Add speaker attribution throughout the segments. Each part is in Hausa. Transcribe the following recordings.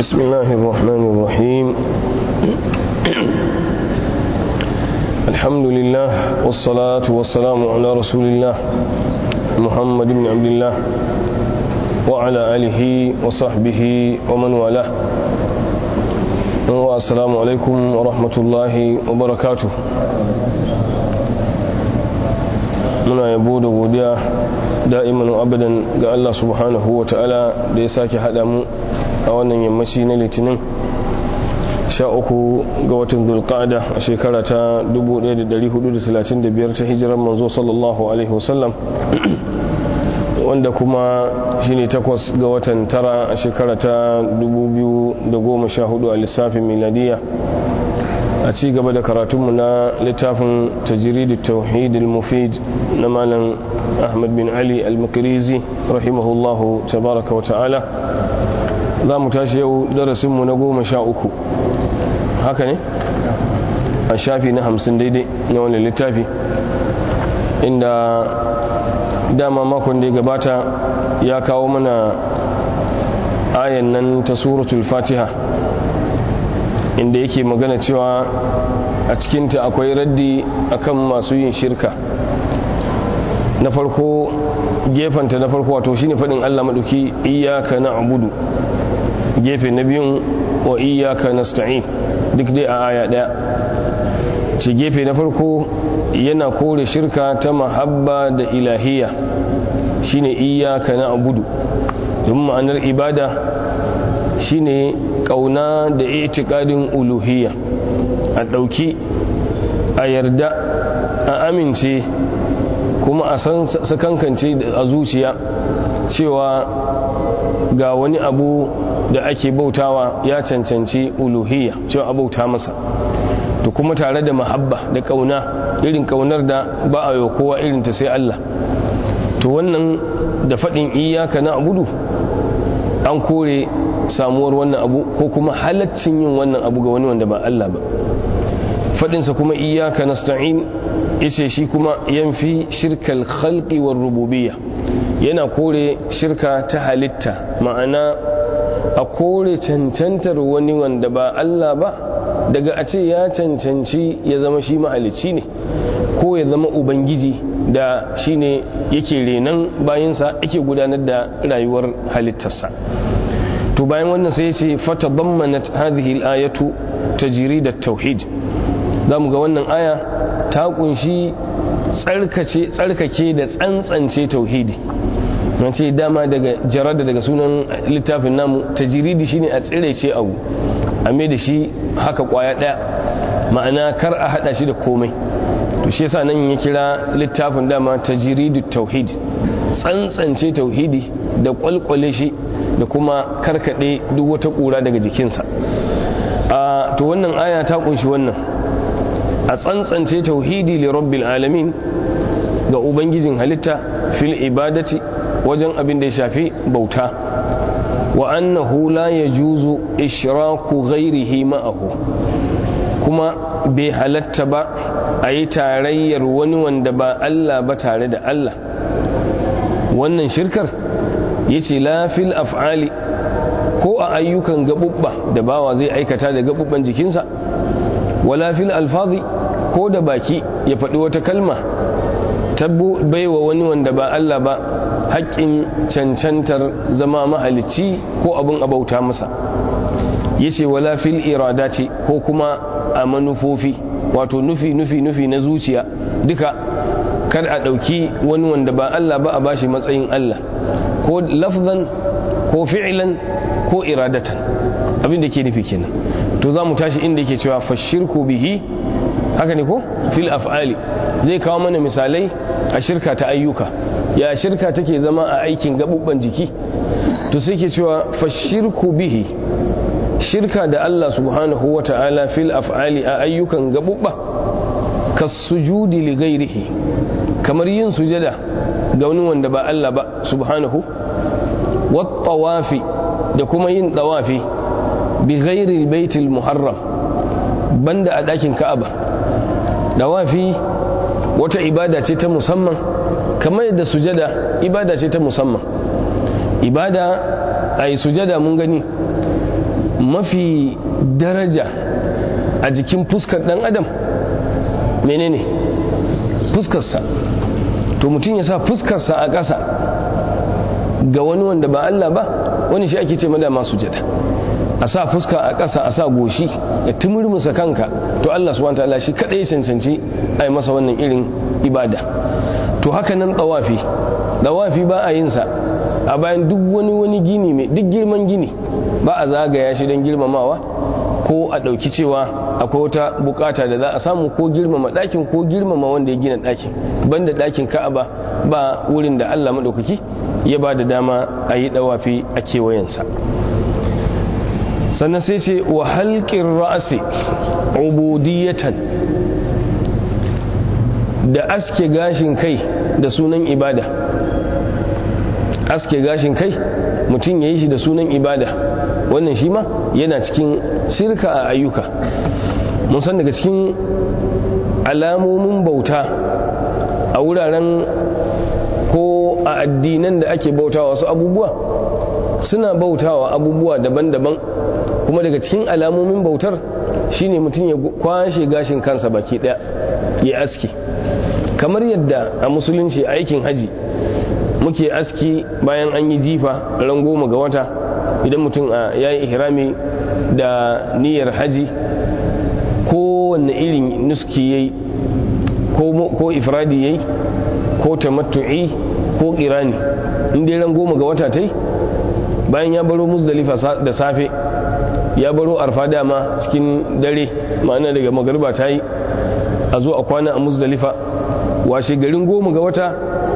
Speaker 1: بسم الله الرحمن الرحيم الحمد لله والصلاة والسلام على رسول الله محمد بن عبد الله وعلى آله وصحبه ومن والاه والسلام عليكم ورحمة الله وبركاته muna yabo da godiya da'iman abadan ga Allah subhanahu wa ta'ala da ya sake haɗa mu a wannan yammaci na litinin sha uku ga watan zulqa'ada a shekara ta 1435 ta hijirar manzo sallallahu alaihi wasallam wanda kuma shine takwas ga watan tara a shekara ta 2014 a lissafin miladiya a ci gaba da karatunmu na littafin tajiridu tauhidul mufid na malam ahmad bin ali al-makirizi rahimahullahu tabaraka wa ta'ala za mu tashi yau darasinmu na goma sha uku haka ne a shafi na hamsin daidai na wani littafi inda dama makon da ya gabata ya kawo mana ayan nan ta suratul fatiha inda yake magana cewa a cikinta akwai raddi akan masu yin shirka na farko gefanta na farko wato shine faɗin Allah maɗauki iyaka na abudu gefe na biyun wa iyaka nasta'in duk dai a aya ɗaya ce gefe na farko yana kore shirka ta mahabba da ilahiyya shine iyaka na abudu don ma'anar ibada shine kauna da itikadin uluhiyya a ɗauki a yarda a amince kuma a san sakankance a zuciya cewa ga wani abu da ake bautawa ya cancanci uluhiyya cewa a bauta masa to kuma tare da mahabba da kauna irin kaunar da ba a yi kowa irin ta sai Allah to wannan da faɗin iyaka na abudu an kore samuwar wannan abu ko kuma halaccin yin wannan abu ga wani wanda ba Allah ba fadinsa kuma iyaka nasta'in yace shi kuma yanfi shirkal khalqi war rububiyya yana kore shirka ta halitta ma'ana a kore cancantar wani wanda ba Allah ba daga a ce ya cancanci ya zama shi mahalicci ne ko ya zama ubangiji da shine yake renan bayansa yake gudanar da rayuwar halittarsa to bayan wannan sai ce fata dammanat hadhihi al-ayatu tajrid at-tauhid zamu ga wannan aya ta kunshi tsarkace tsarkake da tsantsance tauhidi mun ce dama daga jarada daga sunan littafin namu tajridi shine a tsirece abu a mai da shi haka kwaya daya ma'ana kar a hada shi da komai to shi yasa nan ya kira littafin dama tajridu tauhid tsantsance tauhidi da kwalkwale shi da kuma karkade duk wata kura daga jikinsa a to wannan aya ta kunshi wannan a tsantsance tauhidi li rabbil alamin ga ubangijin halitta fil ibadati wajen abin da ya shafi bauta wa annahu la yajuzu ishraku ghairihi ma'ahu kuma bai halatta ba a yi tarayyar wani wanda ba Allah ba tare da Allah wannan shirkar yace la fil af'ali ko a ayyukan gabubba da bawa zai aikata da gabubban jikinsa wala fil alfazi ko da baki ya faɗi wata kalma tabbu baiwa wani wanda ba Allah ba haƙƙin cancantar zama mahalicci ko abin abauta masa yace wala fil iradati ko kuma a manufofi wato nufi nufi nufi na zuciya duka kar a ɗauki wani wanda ba Allah ba a bashi matsayin Allah ko lafzan ko fi'ilan ko iradatan abin da ke nufi kenan to za mu tashi inda yake cewa fashirku bihi haka ne ko fil af'ali zai kawo mana misalai a shirka ta ayyuka ya shirka take zama a aikin gabubban jiki to sai ke cewa fashirku bihi shirka da Allah subhanahu wa ta'ala fil af'ali a ayyukan gabubba kasujudi li ghairihi kamar yin sujada ga wani wanda ba Allah ba subhanahu wat tawafi da kuma yin tawafi bi ghairi baitil muharram banda a dakin ka'aba tawafi wata ibada ce ta musamman kamar yadda sujada ibada ce ta musamman ibada a yi sujada mun gani mafi daraja a jikin fuskar dan adam menene fuskarsa to mutum ya sa fuskarsa a ƙasa ga wani wanda ba Allah ba wani shi ake ce mada masu jada a sa fuska a ƙasa a sa goshi ya tumurmusa kanka to Allah subhanahu wataala shi kadai ya cancanci a yi masa wannan irin ibada to haka nan tsawafi tsawafi ba a yin sa a bayan duk wani wani gini mai duk girman gini ba a zagaya shi don girmamawa ko a ɗauki cewa akwai wata bukata da za a samu ko girmama ɗakin ko girmama wanda ya gina ɗakin banda ɗakin ka'aba ba wurin da Allah maɗaukaki ya ba da dama a yi ɗawafi a kewayensa sannan sai ce wa halƙin ra'asi ubudiyatan da aske gashin kai da sunan ibada aske gashin kai mutum ya yi shi da sunan ibada wannan shi ma yana cikin shirka a ayyuka mun san daga cikin alamomin bauta a wuraren ko a addinan da ake bautawa wasu abubuwa suna bautawa abubuwa daban-daban kuma daga cikin alamomin bautar shine mutum ya kwashe gashin kansa baki daya ya aski kamar yadda a musulunci aikin haji muke aski bayan an yi jifa ran goma ga wata idan mutum ya yi ihrami da niyyar haji kowanne irin nuski ya yi ko ifradi ya yi ko tamattu'i ko kirani inda ran goma ga wata ta yi bayan ya baro musdalifa da safe ya baro arfa dama cikin dare ma'ana daga magarba ta yi a zo a kwana a musdalifa washe garin goma ga wata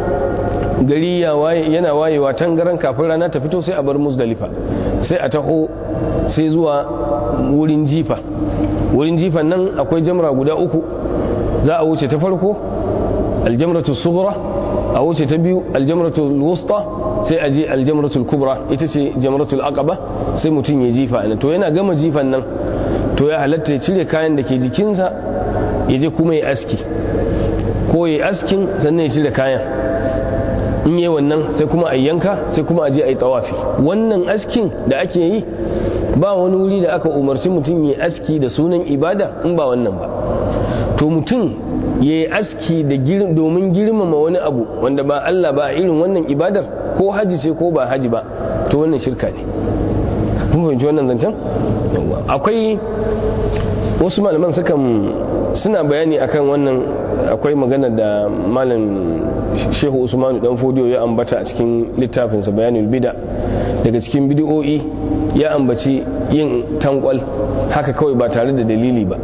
Speaker 1: gari yana wayewa tangaran kafin rana ta fito sai a bar musdalifa sai a taho sai zuwa wurin jifa wurin jifan nan akwai jamra guda uku za a wuce ta farko aljamratu sughra a wuce ta biyu aljamratu wusta sai a je aljamratul kubra ita ce jamratul aqaba sai mutum ya jifa nan to yana gama jifan nan to ya halatta ya cire kayan da ke jikinsa ya je kuma ya aski ko ya askin sannan ya cire kayan in yi wannan sai kuma a yanka sai kuma a je a yi tawafi wannan askin da ake yi ba wani wuri da aka umarci mutum ya aski da sunan ibada in ba wannan ba to mutum ya yi aski domin girmama wani abu wanda ba Allah ba a irin wannan ibadar ko haji ce ko ba haji ba to wannan shirka ne kun fahimci wannan zancen akwai wasu malaman sukan suna bayani akan wannan akwai magana da malam shehu usmanu dan fodiyo ya ambata a cikin littafinsa bayanul bida daga cikin bidiyo'i ya ambaci yin tankwal haka kawai ba tare da dalili ba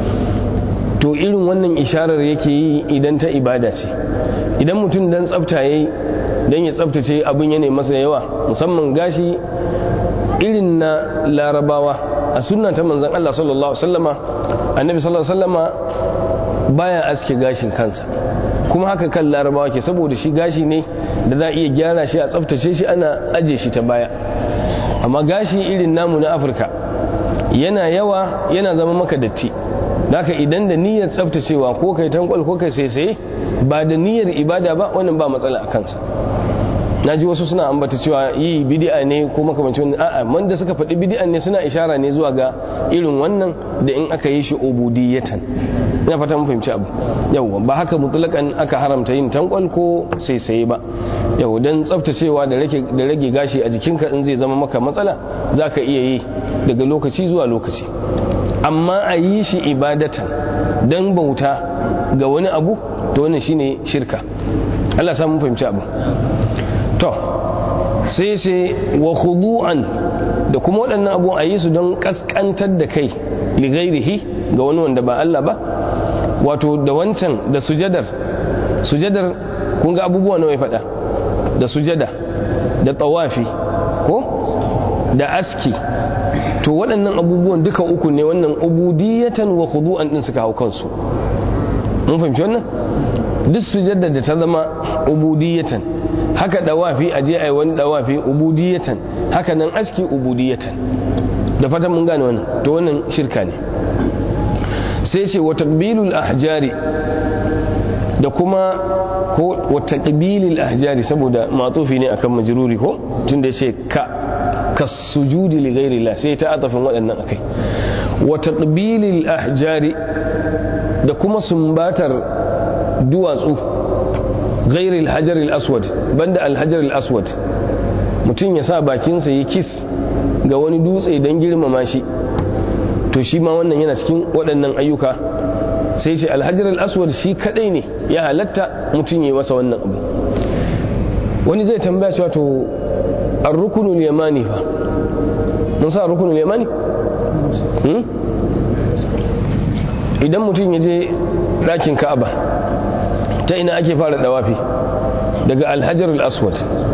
Speaker 1: to irin wannan isharar yake yi idan ta ibada ce idan mutum dan tsafta yayi dan ya tsaftace abin yana masa yawa musamman gashi irin na larabawa a sunna ta manzon Allah sallallahu alaihi wasallama annabi sallallahu alaihi wasallama baya aske gashin kansa kuma haka kan larabawa ke saboda shi gashi ne da za a iya gyara shi a tsaftace shi ana aje shi ta baya amma gashi irin namu na afirka yana yawa yana zama maka datti haka idan da niyyar tsaftacewa ko kai tankwal ko kai sai ba da niyyar ibada ba wannan ba matsala a kansa na ji wasu suna ambata cewa yi bidi'a ne ko makamancin a'a man da suka faɗi bidi'an ne suna ishara ne zuwa ga irin wannan da in aka yi shi ubudiyatan ina fata mun fahimci abu yau ba haka mutlakan aka haramta yin tankwal ko saisaye ba yau dan tsaftacewa da rage da rage gashi a jikinka in zai zama maka matsala zaka iya yi daga lokaci zuwa lokaci amma a yi shi ibadatan dan bauta ga wani abu to wannan shine shirka Allah sa mun fahimci abu to sai sai wa khudu'an da kuma waɗannan abu a yi su don kaskantar da kai li ghairihi ga wani wanda ba Allah ba wato da wancan da sujadar sujadar kun ga abubuwa nawa ya faɗa da sujada da tawafi ko da aski to waɗannan abubuwan duka uku ne wannan ubudiyatan wa khudu'an din suka hau kansu mun fahimci wannan duk sujadar da ta zama ubudiyatan haka dawafi a je ai wani dawafi ubudiyatan haka nan aski ubudiyatan da fatan mun gane wannan to wannan shirka ne sai ce wa taqbilul ahjari da kuma ko wa taqbilil ahjari saboda matsufi ne akan majruri ko tunda yace ka kasujudi li ghairillah sai ta atafin waɗannan akai wa taqbilil ahjari da kuma sumbatar duwatsu ghairil hajaril aswad banda alhajaril aswad mutum ya sa bakinsa ya kis ga wani dutse don girmama shi to shi ma wannan yana cikin waɗannan ayyuka sai ce alhajaril aswad shi kadai ne ya halatta mutum ya yi masa wannan abu wani zai tambaya cewa to ar-rukunul yamani fa mun sa rukunul yamani idan mutum ya je ɗakin ka'aba ta ina ake fara dawafi daga alhajar al-aswad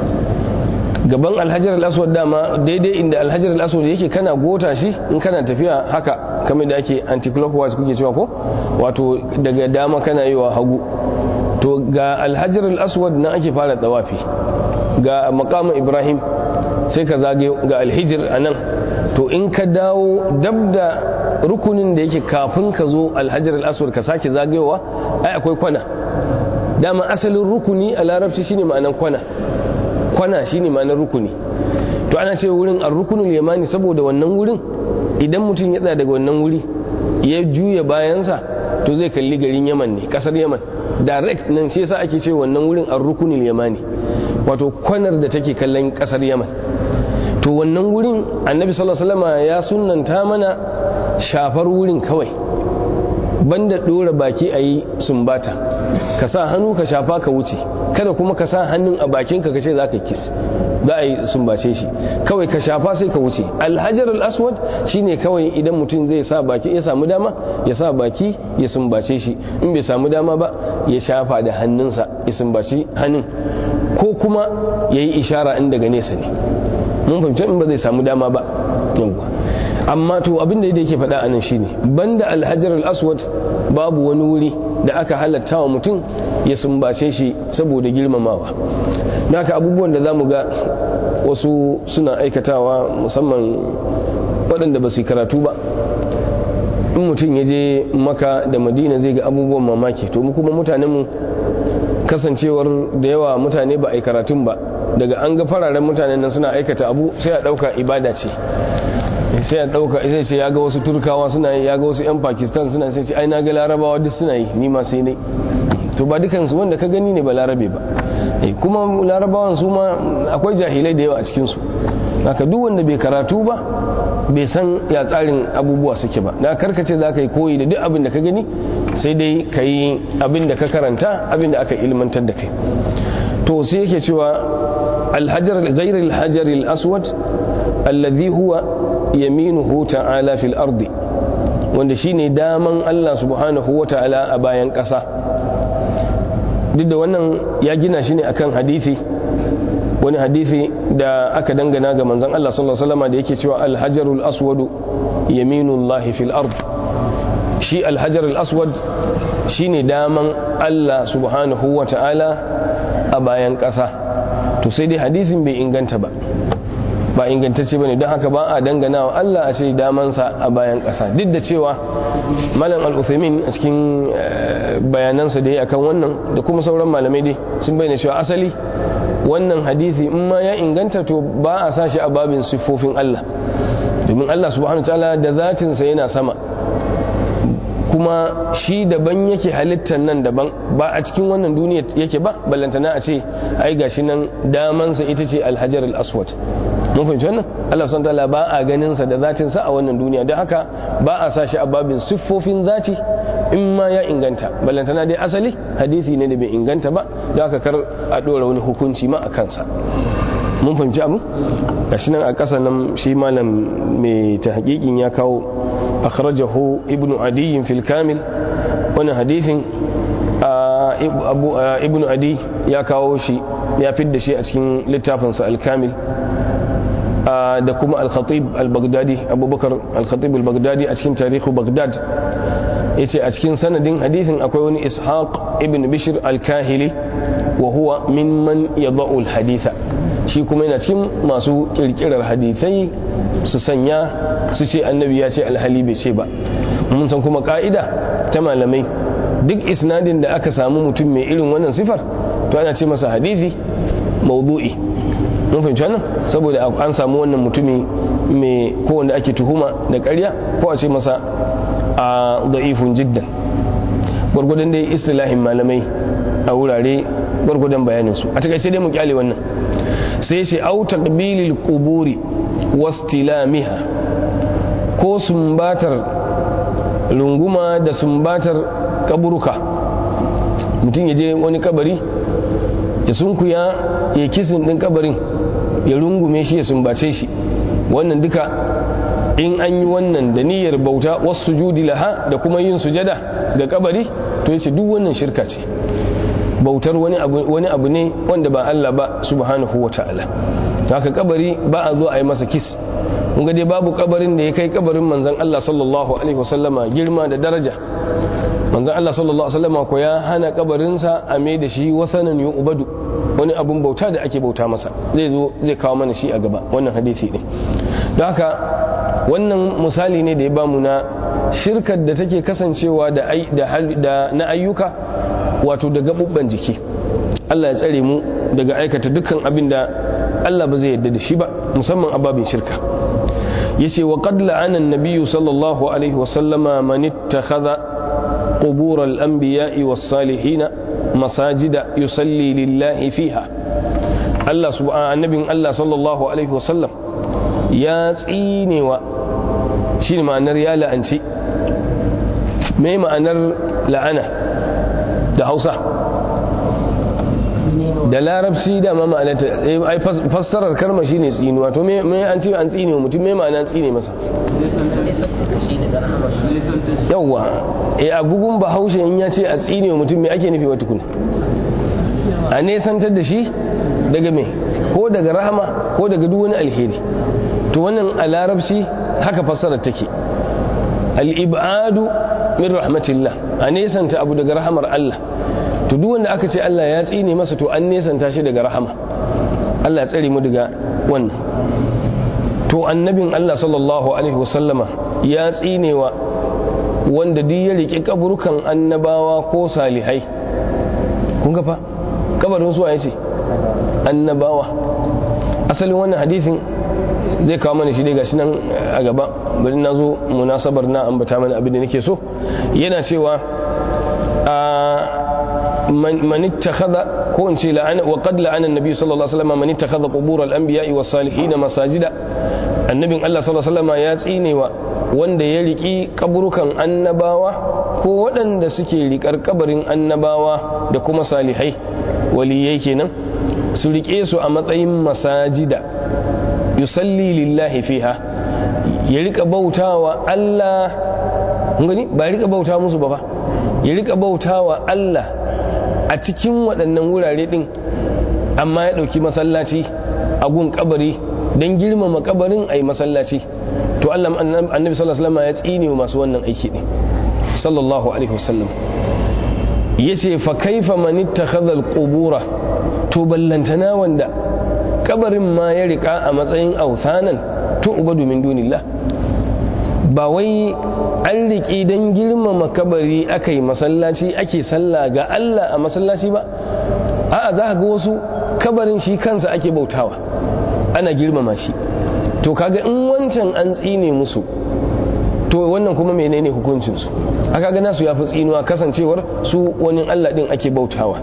Speaker 1: gaban alhajar al-aswad dama daidai inda alhajar al-aswad yake kana gota shi in kana tafiya haka kamar da ake anti-clockwise kuke cewa ko wato daga dama kana yi wa hagu to ga alhajar al-aswad na ake fara dawafi ga makamin ibrahim sai ka zage ga alhijir a nan to in ka dawo dab da rukunin da yake kafin ka zo alhajar al-aswad ka sake zagayowa ai akwai kwana dama asalin rukuni a larabci shine ma'anar kwana kwana shine ma'anar rukuni to ana ce wurin ar-rukunul yamani saboda wannan wurin idan mutum ya tsaya daga wannan wuri ya juya bayansa to zai kalli garin yaman ne kasar yaman direct nan shi yasa ake ce wannan wurin ar-rukunul yamani wato kwanar da take kallon kasar yaman to wannan wurin annabi sallallahu alaihi wasallam ya sunnanta mana shafar wurin kawai banda dora baki a yi sumbata ka sa hannu ka shafa ka wuce kada kuma ka sa hannun a bakinka ka ce za ka kis za a yi sumbace shi kawai ka shafa sai ka wuce alhajar al-aswad shine kawai idan mutum zai sa baki ya samu dama ya sa baki ya sumbace shi in bai samu dama ba ya shafa da hannunsa ya sumbaci hannun ko kuma ya yi ishara in daga nesa ne mun fahimci in ba zai samu dama ba yawwa amma to abin da yake faɗa anan shine banda alhajar al-aswad babu wani wuri da aka halatta wa mutum ya sumbace shi saboda girmamawa naka abubuwan da zamu ga wasu suna aikatawa musamman waɗanda ba su karatu ba in mutum ya je maka da madina zai ga abubuwan mamaki to mu kuma mutanenmu kasancewar da yawa mutane ba a yi karatun ba daga an ga fararen mutanen nan suna aikata abu sai a ɗauka ibada ce sai a ɗauka sai ce ya ga wasu turkawa suna yi ya ga wasu 'yan pakistan suna sai ce ai na ga larabawa duk suna yi ni ma sai ne to ba dukansu wanda ka gani ne ba larabe ba kuma larabawan su ma akwai jahilai da yawa a cikinsu haka duk wanda bai karatu ba bai san ya tsarin abubuwa suke ba na karkace za ka yi koyi da duk abin da ka gani sai dai ka yi abin da ka karanta abin da aka ilmantar da kai to sai yake cewa alhajar ghayr alhajar aswad alladhi huwa yaminuhu ta'ala fil ardi wanda shine daman Allah subhanahu wa ta'ala a bayan ƙasa duk da wannan ya gina shi ne akan hadisi wani hadisi da aka dangana ga manzon Allah sallallahu alaihi wasallam da yake cewa alhajarul aswadu yaminullahi fil ard shi alhajarul aswad shine daman Allah subhanahu wa ta'ala a bayan ƙasa to sai dai hadisin bai inganta ba ba ingantacce bane don haka ba a dangana wa Allah a ce damansa a bayan ƙasa duk da cewa malam al-uthaymin a cikin bayanansa da ya akan wannan da kuma sauran malamai dai sun bayyana cewa asali wannan hadisi in ma ya inganta to ba a sa shi a babin siffofin Allah domin Allah subhanahu wa ta'ala da zatinsa yana sama kuma shi daban yake halittar nan daban ba a cikin wannan duniya yake ba ballantana a ce ai gashi nan damansa ita ce alhajar al-aswad mun fahimci wannan Allah subhanahu ta'ala ba a ganin sa da zatin sa a wannan duniya don haka ba a sa shi a babin siffofin zati in ma ya inganta ballantana dai asali hadisi ne da bai inganta ba don haka kar a dora wani hukunci ma a kansa mun fahimci abu gashi nan a ƙasa nan shi malam mai ta hakikin ya kawo akhrajahu ibnu adiyin fil kamil wani hadisin ibnu adi ya kawo shi ya fidda shi a cikin littafinsa al-kamil da kuma al-khatib al-baghdadi abubakar al-khatib al-baghdadi a cikin tarihu baghdad yace a cikin sanadin hadisin akwai wani ishaq ibn bishr al-kahili wa huwa mimman yadau al-haditha shi kuma yana cikin masu kirkirar hadithai su sanya su ce annabi ya ce alhali bai ce ba mun san kuma ka'ida ta malamai duk isnadin da aka samu mutum mai irin wannan sifar to ana ce masa hadithi maudu'i mun fahimci wannan saboda an samu wannan mutumi mai ko wanda ake tuhuma da ƙarya ko a ce masa a da'ifun jiddan gwargwadon dai istilahin malamai a wurare gwargwadon bayanin su a takaice dai mu kyale wannan sai ce au taqbilil quburi wastilamiha ko sumbatar runguma da sumbatar kaburuka mutum ya je wani kabari ya sunkuya ya kisin din kabarin ya rungume shi ya sumbace shi wannan duka in an yi wannan da niyyar bauta wasu judi laha da kuma yin sujada ga kabari to yace duk wannan shirka ce bautar wani abu wani abu ne wanda ba Allah ba subhanahu wataala haka kabari ba a zo a yi masa kis kun ga dai babu kabarin da ya kai kabarin manzon Allah sallallahu alaihi wasallama girma da daraja manzon Allah sallallahu alaihi wasallama ko ya hana kabarinsa a mai da shi wasanan yu'badu wani abun bauta da ake bauta masa zai zo zai kawo mana shi a gaba wannan hadisi ne don haka wannan misali ne da ya bamu na shirkar da take kasancewa da da na ayyuka wato da gabubban jiki Allah ya tsare mu daga aikata dukkan abin da Allah ba zai yarda da shi ba musamman ababin shirka yace wa qad la'ana an-nabiyyu sallallahu alaihi wa sallama man ittakhadha qubur al-anbiya'i was-salihin masajida yusalli lillahi fiha Allah subhanahu annabin Allah sallallahu alaihi wa sallam ya tsinewa shine ma'anar ya la'anci me ma'anar la'ana da Hausa da larabci da ma ma'anata ai fassarar kalma shine tsinuwa to me me an ce an tsine mutum me ma'ana tsine masa yawa eh a bugun bahaushe in ya ce a tsine mutum me ake nufi wata kuna a nesantar da shi daga me ko daga rahama ko daga duk wani alheri to wannan a larabci haka fassarar take al-ibadu min rahmatillah a nesanta abu daga rahamar Allah to duk wanda aka ce Allah ya tsine masa to an nesanta shi daga rahama Allah ya tsare mu daga wannan to annabin Allah sallallahu alaihi wasallama ya tsinewa wanda duk ya rike kaburukan annabawa ko salihai kun ga fa kabarin su ce annabawa asalin wannan hadisin zai kawo mana shi dai gashi nan a gaba bari na zo munasabar na ambata mana abin da nake so yana cewa من اتخذ كون شيء لعن وقد لعن النبي صلى الله عليه وسلم من اتخذ قبور الانبياء والصالحين مساجد النبي الله صلى الله عليه وسلم ya tsinewa wanda ya riki kaburukan annabawa ko waɗanda suke rikar kabarin annabawa da kuma salihai waliyai kenan su rike su a matsayin masajida yusalli lillahi fiha ya rika bautawa Allah gani ba rika bauta musu ba fa ya rika bautawa Allah a cikin waɗannan wurare ɗin amma ya ɗauki masallaci a gun kabari don girmama kabarin a yi masallaci to Allah annabi sallallahu alaihi wasallam ya tsine wa masu wannan aiki ɗin sallallahu alaihi wasallam yace fa kaifa man ittakhadha al-qubura to ballantana wanda kabarin ma ya rika a matsayin authanan to ubadu min dunillah ba wai an riƙi don girmama kabari aka yi masallaci ake sallah ga Allah a masallaci ba a'a za ga wasu kabarin shi kansa ake bautawa ana girmama shi to kaga in wancan an tsine musu to wannan kuma menene hukuncinsu aka ga nasu ya fi tsinuwa kasancewar su wani Allah din ake bautawa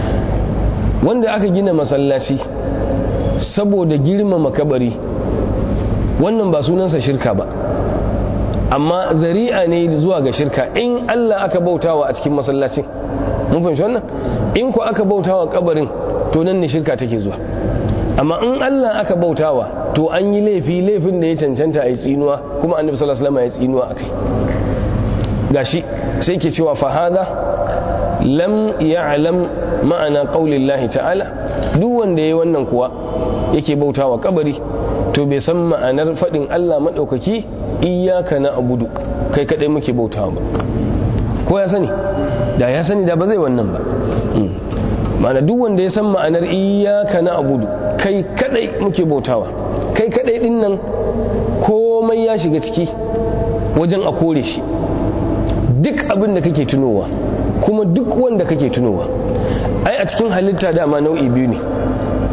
Speaker 1: wanda aka gina masallaci saboda girmama kabari wannan ba sunansa shirka ba amma zari'a ne zuwa ga shirka in Allah aka bautawa a cikin masallacin mun fahimci wannan in ku aka bautawa kabarin to nan ne shirka take zuwa amma in Allah aka bautawa to an yi laifi laifin da ya cancanta a yi tsinuwa kuma annabi sallallahu alaihi wasallam ya tsinuwa akai gashi sai ke cewa fa hada lam ya'lam ma'ana qaulillahi ta'ala duk wanda yayi wannan kuwa yake bautawa kabari to bai san ma'anar fadin Allah madaukaki iyaka na abudu kai kadai muke bautawa ba ko ya sani da ya sani da ba zai wannan ba ma'ana duk wanda ya san ma'anar iyaka na abudu kai kadai muke bautawa kai kadai din nan komai ya shiga ciki wajen a kore shi duk abin da kake tunowa kuma duk wanda kake tunowa ai a cikin halitta dama nau'i biyu ne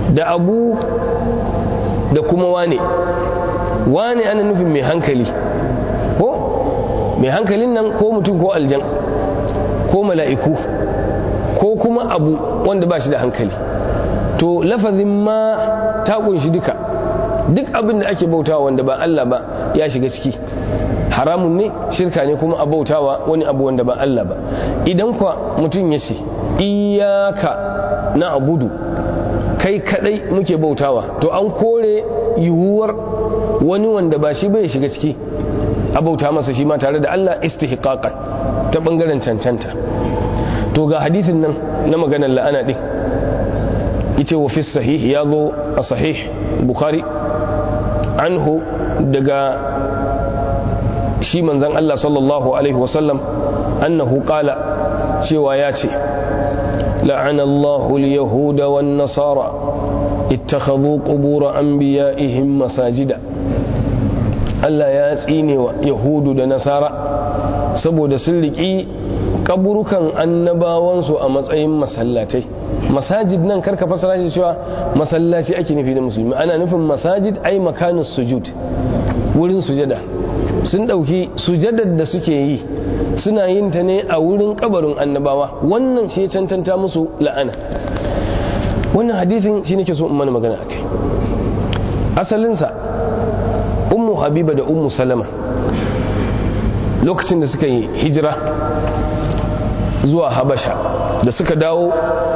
Speaker 1: da abu da kuma wane wane ana nufin mai hankali ko mai hankalin nan ko mutum ko aljan ko mala'iku ko kuma abu wanda ba shi da hankali to lafazin ma ta kunshi duka duk abin da ake bautawa wanda ba Allah ba ya shiga ciki haramun ne shirka ne kuma a bautawa wani abu wanda ba Allah ba idan kwa mutum ya ce iyaka na abudu kai kadai muke bautawa to an kore yiwuwar wani wanda ba shi bai shiga ciki a bauta masa shi ma tare da Allah istihqaqan ta bangaren cancanta to ga hadisin nan na maganar la'ana din ita wa fi sahih ya zo a sahih bukhari anhu daga shi manzan Allah sallallahu alaihi wasallam annahu qala cewa ya ce la'ana Allahu al-yahuda wan nasara ittakhadhu qubur anbiya'ihim masajida Allah ya tsine wa yahudu da nasara saboda sun riki kaburukan annabawansu a matsayin masallatai masajid nan karka fasara shi cewa masallaci ake nufi da musulmi ana nufin masajid ai makanus sujud wurin sujada sun dauki sujadar da suke yi suna yin ta ne a wurin kabarin annabawa wannan shi ya cancanta musu la'ana wannan hadithin shi nake so in mana magana akai asalinsa ummu habiba da ummu salama lokacin da suka yi hijira zuwa habasha da suka dawo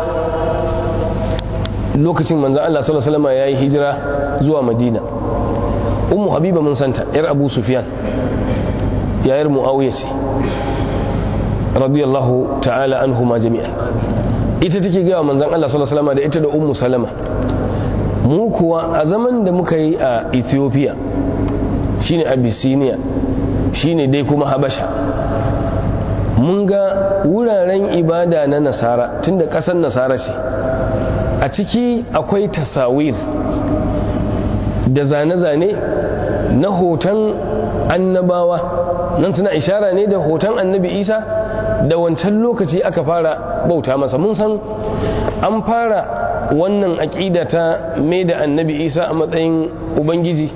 Speaker 1: lokacin manzan Allah sallallahu alaihi wasallam ya yi hijira zuwa madina ummu habiba mun santa yar abu sufyan yayar muawiya ce radiyallahu ta'ala anhuma jami'an ita take gaya manzan Allah sallallahu alaihi wasallam da ita da ummu salama mu kuwa a zaman da muka yi a ethiopia shine abyssinia shine dai kuma habasha mun ga wuraren ibada na nasara tunda ƙasar nasara ce a ciki akwai tasawir da zane-zane na hoton annabawa nan suna ishara ne da hoton annabi isa da wancan lokaci aka fara bauta masa mun san an fara wannan aƙida ta mai da annabi isa a matsayin ubangiji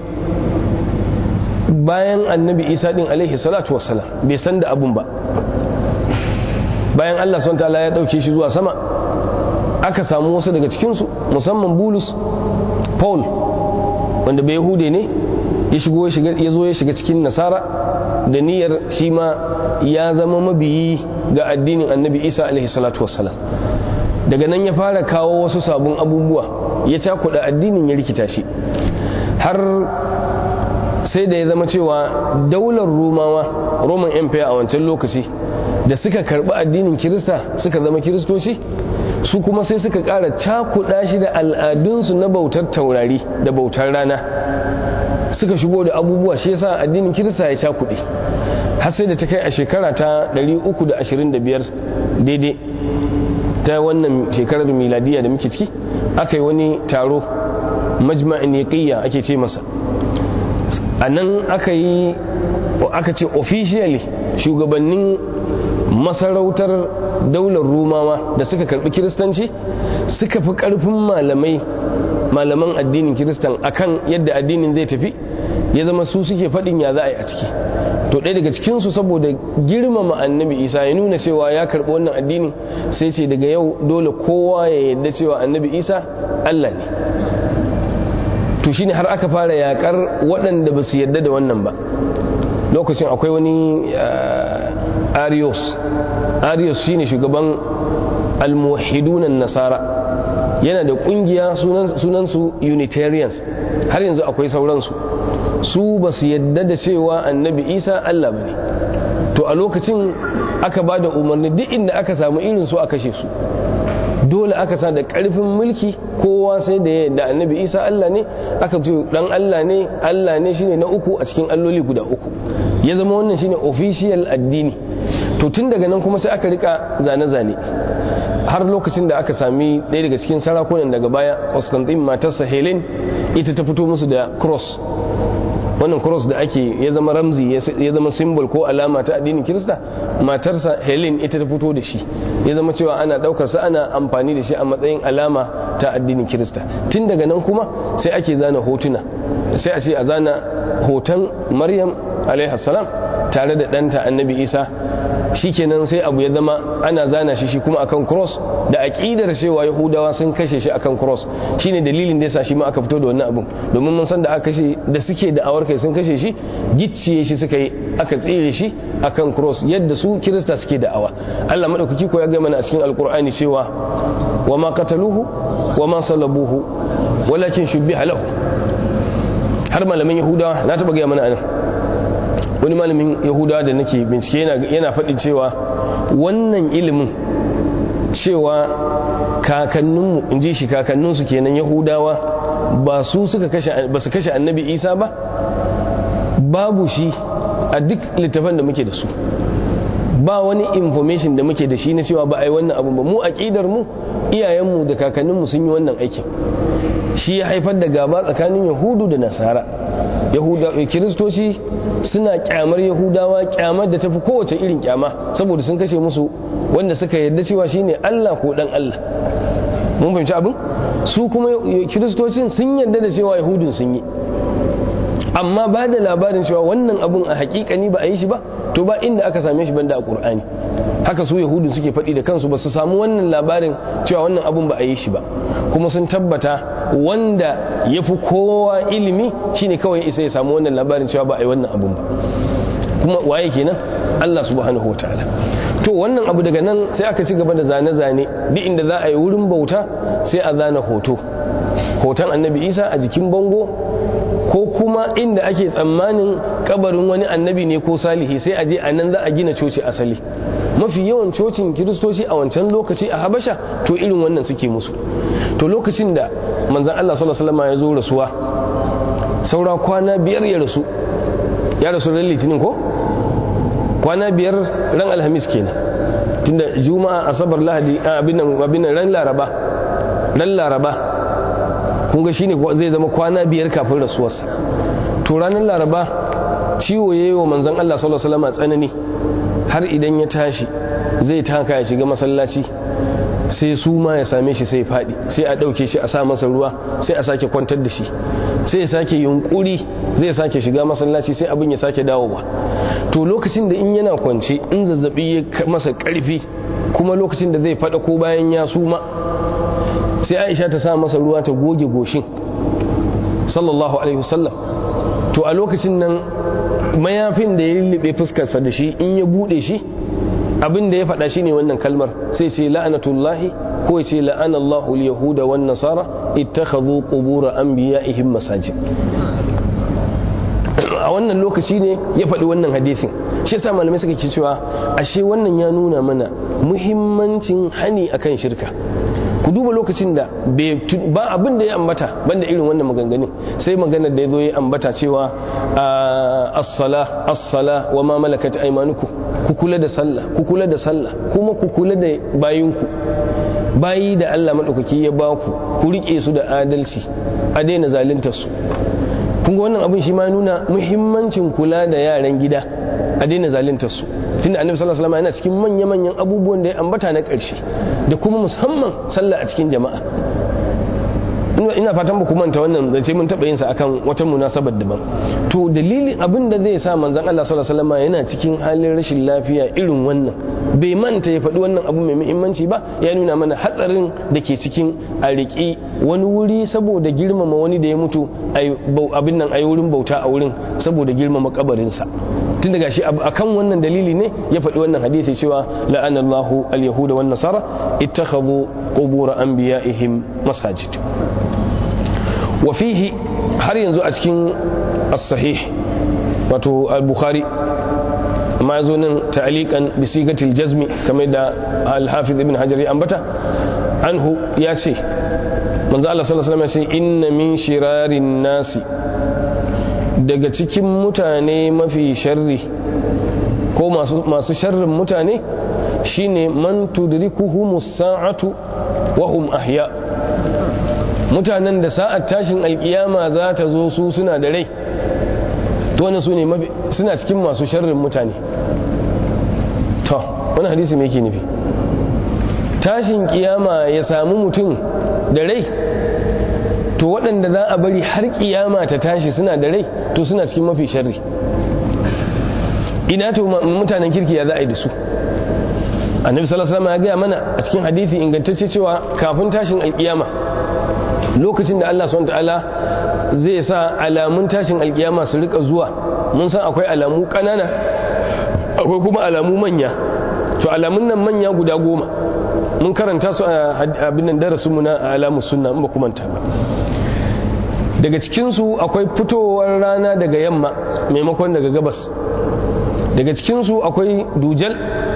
Speaker 1: bayan annabi isa din alaihi salatu wassalam bai san da abun ba bayan allah son ta'ala ya ɗauke shi zuwa sama aka samu wasu daga cikinsu musamman bulus paul wanda bai yahude ne ya shigo ya zo ya shiga cikin nasara da niyyar shi ma ya zama mabiyi ga addinin annabi isa alaihi salatu wassalam daga nan ya fara kawo wasu sabon abubuwa ya cakuɗa addinin ya rikita shi har sai da ya zama cewa daular romawa roman empire a wancan lokaci da suka karɓi addinin kirista suka zama kiristoci su kuma sai suka ƙara cakuɗa shi da al'adunsu na bautar taurari da bautar rana suka shigo da abubuwa shi yasa addinin kirista ya cakuɗe har sai da ta kai a shekara ta 325 daidai ta wannan shekarar miladiya da muke ciki aka yi wani taro majma'in yaqiyya ake ce masa a nan aka yi aka ce officially shugabannin masarautar daular rumawa da suka karbi kiristanci suka fi karfin malamai malaman addinin kiristan akan yadda addinin zai tafi ya zama su suke faɗin ya za a yi a ciki to ɗaya daga cikinsu saboda girmama annabi isa ya nuna cewa ya karɓi wannan addini sai ce daga yau dole kowa ya yadda cewa annabi isa allah ne to shine har aka fara yakar waɗanda ba su yadda da wannan ba lokacin akwai wani arios arios shine shugaban almuhidunan nasara yana da kungiya sunansu unitarians har yanzu akwai sauransu su ba su yadda da cewa annabi isa allah ba ne to a lokacin aka ba da umarni duk inda aka samu irin su a kashe su dole aka sa da karfin mulki kowa sai da ya yadda annabi isa allah ne aka ce dan allah ne allah ne shine na uku a cikin alloli guda uku ya zama wannan shine official addini to tun daga nan kuma sai aka rika zane-zane har lokacin da aka sami ɗaya daga cikin sarakunan daga baya constantine matarsa helen ita ta fito musu da cross wannan cross da ake ya zama ramzi ya zama symbol ko alama ta addinin kirista matarsa helen ita ta fito da shi ya zama cewa ana daukar sa ana amfani da shi a matsayin alama ta addinin kirista tun daga nan kuma sai ake zana hotuna sai a ce a zana hoton maryam salam tare da ɗanta annabi isa shikenan sai abu ya zama ana zana shi shi kuma akan cross da aqidar cewa yahudawa sun kashe shi akan cross shine dalilin da yasa shi ma aka fito da wannan abun domin mun san da aka kashe da suke da awar kai sun kashe shi gicciye shi suka yi aka tsire shi akan cross yadda su kirista suke da awa Allah madaukaki ko ya ga mana a cikin alqur'ani cewa wa ma qataluhu wa ma salabuhu walakin shubbiha lahu har malamin yahudawa na taba ga mana anan wani malamin yahudawa da nake bincike yana faɗin cewa wannan ilimin cewa kakanninmu in ji shi kakanninsu kenan yahudawa ba su suka kashe ba su kashe annabi isa ba babu shi a duk littafan da muke da su ba wani information da muke da shi na cewa ba a yi wannan abun ba mu aƙidar mu iyayenmu da kakanninmu sun yi wannan aikin shi ya haifar da gaba tsakanin yahudu da nasara kiristoci suna kyamar yahudawa kyamar da tafi kowace irin kyama saboda sun kashe musu wanda suka yarda cewa shine Allah ko dan Allah mun fahimci abin su kuma kiristocin sun yarda da cewa yahudun sun yi amma ba da labarin cewa wannan abun a hakikani ba a yi shi ba to ba inda aka same shi banda a qur'ani haka su yahudun suke faɗi da kansu ba su samu wannan labarin cewa wannan abun ba a yi shi ba kuma sun tabbata wanda ya fi kowa ilimi shine kawai isa ya samu wannan labarin cewa ba a yi wannan abun ba kuma waye kenan Allah subhanahu wataala to wannan abu daga nan sai aka ci gaba da zane-zane duk inda za a yi wurin bauta sai a zana hoto hoton annabi isa a jikin bango ko kuma inda ake tsammanin kabarin wani annabi ne ko salihi sai a je a nan za a gina coci asali mafi yawan cocin kiristoci a wancan lokaci a habasha to irin wannan suke musu to lokacin da manzan Allah sallallahu alaihi wasallam ya zo rasuwa saura kwana biyar ya rasu ya rasu ran litinin ko kwana biyar ran alhamis kenan tunda juma'a asabar lahadi abin abin ran laraba ran laraba kun ga shine zai zama kwana biyar kafin rasuwarsa to ranar laraba ciwo yayi wa manzon Allah sallallahu alaihi wasallam tsanani har idan ya tashi zai taka ya shiga masallaci sai su ma ya same shi sai faɗi sai a ɗauke shi a sa masa ruwa sai a sake kwantar da shi sai ya sake yunkuri zai sake shiga masallaci sai abin ya sake dawowa to lokacin da in yana kwance in zazzabi ya masa ƙarfi kuma lokacin da zai faɗa ko bayan ya suma sai aisha ta sa masa ruwa ta goge goshin sallallahu alaihi wasallam to a lokacin nan mayafin da ya lullube fuskarsa da shi in ya bude shi abin da ya faɗa shi ne wannan kalmar sai ce la'anatullahi ko ya ce la'anallahu al-yahuda wan nasara ittakhadhu qubur anbiya'ihim masajid a wannan lokaci ne ya faɗi wannan hadisin shi yasa malamai suka ce cewa ashe wannan ya nuna mana muhimmancin hani akan shirka ku duba lokacin da ba abin da ya ambata banda irin wannan maganganun sai maganar da ya zo ya ambata cewa as-sala as-sala wa ma malakat aymanukum ku kula da sallah ku kula da sallah kuma ku kula da bayinku bayi da Allah madaukaki ya ba ku ku rike su da adalci a daina zaluntar su kun ga wannan abin shi ma nuna muhimmancin kula da yaran gida a daina zaluntar su tunda annabi sallallahu alaihi wasallam yana cikin manya-manyan abubuwan da ya ambata na ƙarshe da kuma musamman sallah a cikin jama'a ina fatan ba ku manta wannan zance mun taɓa yin sa akan wata munasabar daban to dalilin abin da zai sa manzon Allah sallallahu alaihi wasallam yana cikin halin rashin lafiya irin wannan bai manta ya faɗi wannan abu mai muhimmanci ba ya nuna mana hatsarin da ke cikin a riƙi wani wuri saboda girmama wani da ya mutu abin nan a yi wurin bauta a wurin saboda girmama kabarinsa tun daga shi akan wannan dalili ne ya faɗi wannan hadisi cewa la'anallahu al-yahuda wan nasara ittakhadhu qubur anbiya'ihim masajid wa fihi har yanzu a cikin as-sahih wato al-bukhari amma yazo nan ta'liqan bi sigatil jazmi kamar da al-hafiz ibn hajar ya ambata anhu ya ce manzo Allah sallallahu alaihi wasallam ya ce inna min shirarin nasi daga cikin mutane mafi sharri ko masu sharrin mutane shine man tudrikuhumus sa'atu wa hum ahya mutanen da sa'at tashin alkiyama za ta zo su suna da rai to wannan su ne suna cikin masu sharrin mutane to wani hadisi me yake nufi tashin kiyama ya samu mutum da rai to waɗanda za a bari har kiyama ta tashi suna da rai to suna cikin mafi sharri ina to mutanen kirki ya za a yi da su annabi sallallahu alaihi wasallam ya gaya mana a cikin hadisi ingantacce cewa kafin tashin alkiyama lokacin da Allah subhanahu ta'ala zai sa alamun tashin alkiyama su rika zuwa mun san akwai alamu kanana akwai kuma alamu manya to alamun nan manya guda goma mun karanta su a abin nan darasin mu na alamus sunna in ba kuma ta ba daga cikin su akwai fitowar rana daga yamma maimakon daga gabas daga cikin su akwai dujal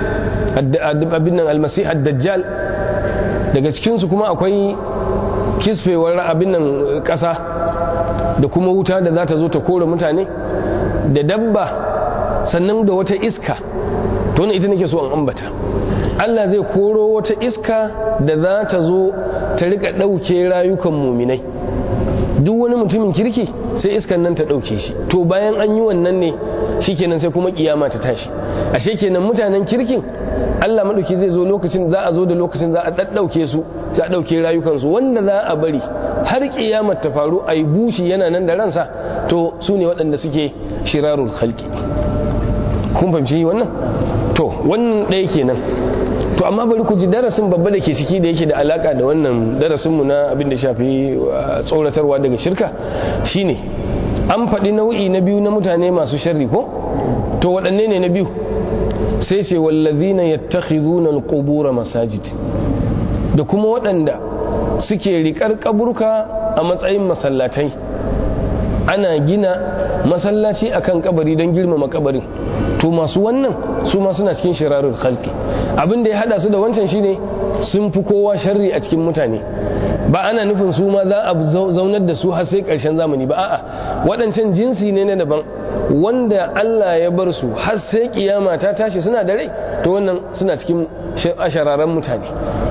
Speaker 1: abin nan almasih ad-dajjal daga cikin su kuma akwai kisfewar abin nan ƙasa da kuma wuta da za ta zo ta kore mutane da dabba sannan da wata iska to ita nake so an ambata Allah zai koro wata iska da za ta zo ta rika ɗauke rayukan muminai duk wani mutumin kirki sai iskan nan ta ɗauke shi to bayan an yi wannan ne shikenan sai kuma kiyama ta tashi ashe kenan mutanen kirkin Allah maɗauki zai zo lokacin za a zo da lokacin za a ɗaɗɗauke su za a ɗauke rayukansu wanda za a bari har kiyamar ta faru a yi bushi yana nan da ransa to su ne waɗanda suke shirarul halki kun fahimci wannan to wannan ɗaya kenan to amma bari ku ji darasin babba da ke ciki da yake da alaka da wannan darasinmu na abin da shafi tsoratarwa daga shirka shine an faɗi nau'i na biyu na mutane masu sharri ko to waɗanne ne na biyu sai ce wallazina yattakhiduna alqubura masajid da kuma waɗanda suke riƙar kaburka a matsayin masallatai ana gina masallaci akan kabari don girmama kabarin to masu wannan su ma suna cikin shirarul khalqi abin da ya hada su da wancan shine sun fi kowa sharri a cikin mutane ba ana nufin su ma za a zaunar da su har sai karshen zamani ba a'a waɗancan jinsi ne na daban wanda Allah ya bar su har sai kiyama ta tashi suna da rai to wannan suna cikin ashararan mutane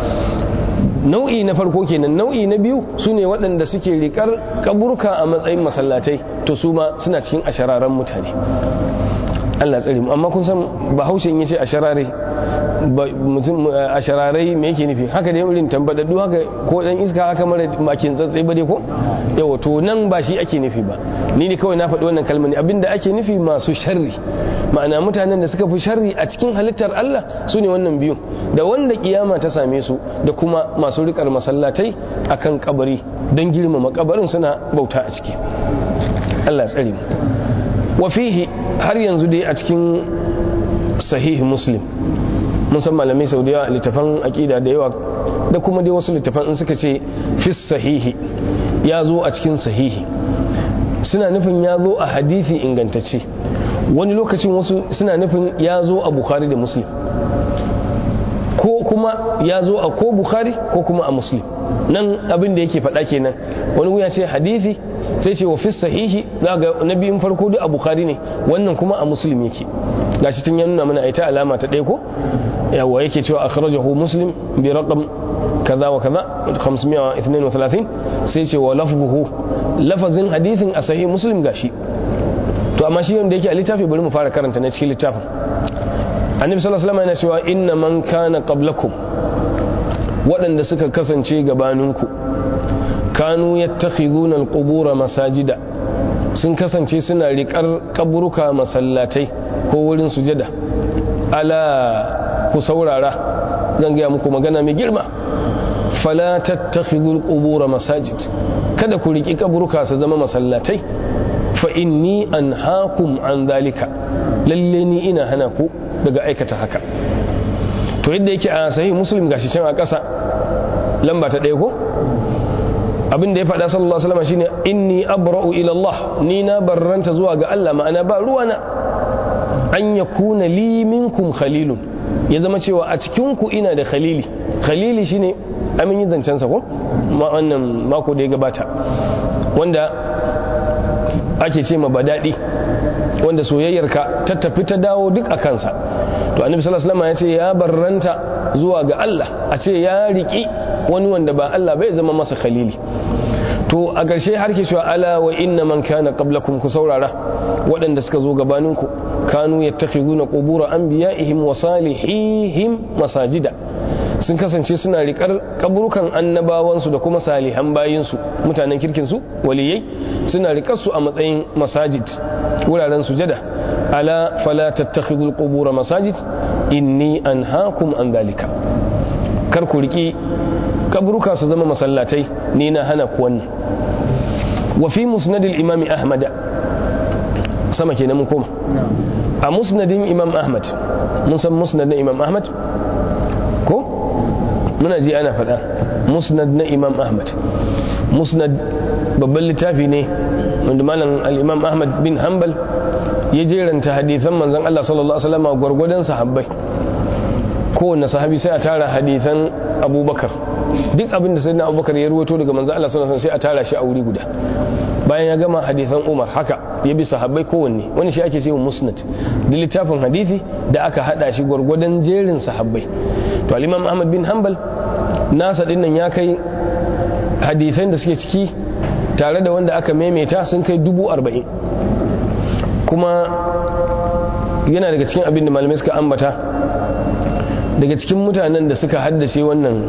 Speaker 1: nau'i na farko kenan nau'i na biyu su ne waɗanda suke riƙar kaburka a matsayin masallatai to su ma suna cikin ashararan mutane Allah tsare mu amma kun san bahaushe in yace asharare mutum ashararai me yake nufi haka dai irin tambadaddu haka ko dan iska haka mara makin tsatsai ba dai ko yawa to nan ba shi ake nufi ba ni ne kawai na faɗi wannan kalmar ne abinda ake nufi masu sharri ma'ana mutanen da suka fi sharri a cikin halittar Allah su ne wannan biyun da wanda kiyama ta same su da kuma masu rikar masallatai akan kabari don girmama kabarin suna bauta a ciki Allah tsare mu wa fihi har yanzu dai a cikin sahihi muslim mun san malamai sau da yawa littafan aƙida da yawa da kuma dai wasu littafan in suka ce fis sahihi ya zo a cikin sahihi suna nufin ya zo a hadithi ingantacce wani lokacin wasu suna nufin ya zo a bukhari da muslim ko kuma ya zo a ko bukhari ko kuma a muslim nan abin da yake faɗa kenan wani wuya ce hadithi sai ce wa fi sahihi za ga na biyun farko duk a bukhari ne wannan kuma a muslim yake gashi tun ya nuna mana ita alama ta ɗaya ko yawa yake cewa akhrajahu muslim bi raqam kaza wa kaza 532 sai ce wa lafzuhu lafazin hadithin a sahih muslim gashi to amma shi wanda yake a littafi bari mu fara karanta na cikin littafin annabi sallallahu alaihi wasallam yana cewa inna man kana qablakum waɗanda suka kasance gabaninku kanu yattakhiduna alqubura masajida sun kasance suna riƙar kaburuka masallatai ko wurin sujada ala ku saurara zan gaya muku magana mai girma fala tattakhidul qubura masajid kada ku riki kaburuka su zama masallatai fa inni anhaakum an zalika lalle ni ina hana ku daga aikata haka to yadda yake a sahih muslim gashi can a ƙasa lamba ta ɗaya ko abin da ya faɗa sallallahu alaihi wasallam shine inni abra'u ila Allah ni na barranta zuwa ga Allah ma'ana ba ruwana an yakuna li minkum khalilun ya zama cewa a cikin ku ina da khalili khalili shine amin yin zancen sa ko ma wannan mako da ya gabata wanda ake ce ma badadi wanda soyayyarka ta tafi ta dawo duk a kansa to annabi sallallahu alaihi wasallam ya ce ya barranta zuwa ga Allah a ce ya riki wani wanda ba Allah bai zama masa khalili to a ƙarshe har ke cewa ala wa inna man kana qablakum ku saurara waɗanda suka zo gabaninku kanu yattakhiduna qubur anbiya'ihim wa salihihim masajida sun kasance suna riƙar kaburukan annabawansu da kuma salihan bayinsu mutanen kirkinsu waliyai suna riƙar su a matsayin masajid wuraren sujada ala fala tattakhidul qubur masajid inni anhaakum an dhalika kar ku riki kaburuka su zama masallatai ni na hana ku wannan wa fi musnad al-imam ahmad sama kenan mun koma a musnadin imam ahmad mun san musnad na imam ahmad ko muna ji ana faɗa musnad na imam ahmad musnad babban littafi ne wanda malam al-imam ahmad bin hanbal ya jeranta hadithan manzon Allah sallallahu alaihi wasallam gwargwadon sahabbai kowanne sahabi sai a tara hadithan abubakar duk abin da sai na abubakar ya ruwato daga manzon Allah sallallahu alaihi wasallam sai a tara shi a wuri guda bayan ya gama hadithan umar haka ya bi sahabbai kowanne wani shi ake cewa musnad da littafin hadithi da aka hada shi gwargwadon jerin sahabbai to al-imam ahmad bin hanbal nasa dinnan ya kai hadithan da suke ciki tare da wanda aka maimaita sun kai dubu arba'in kuma yana daga cikin abin da malamai suka ambata daga cikin mutanen da suka haddace wannan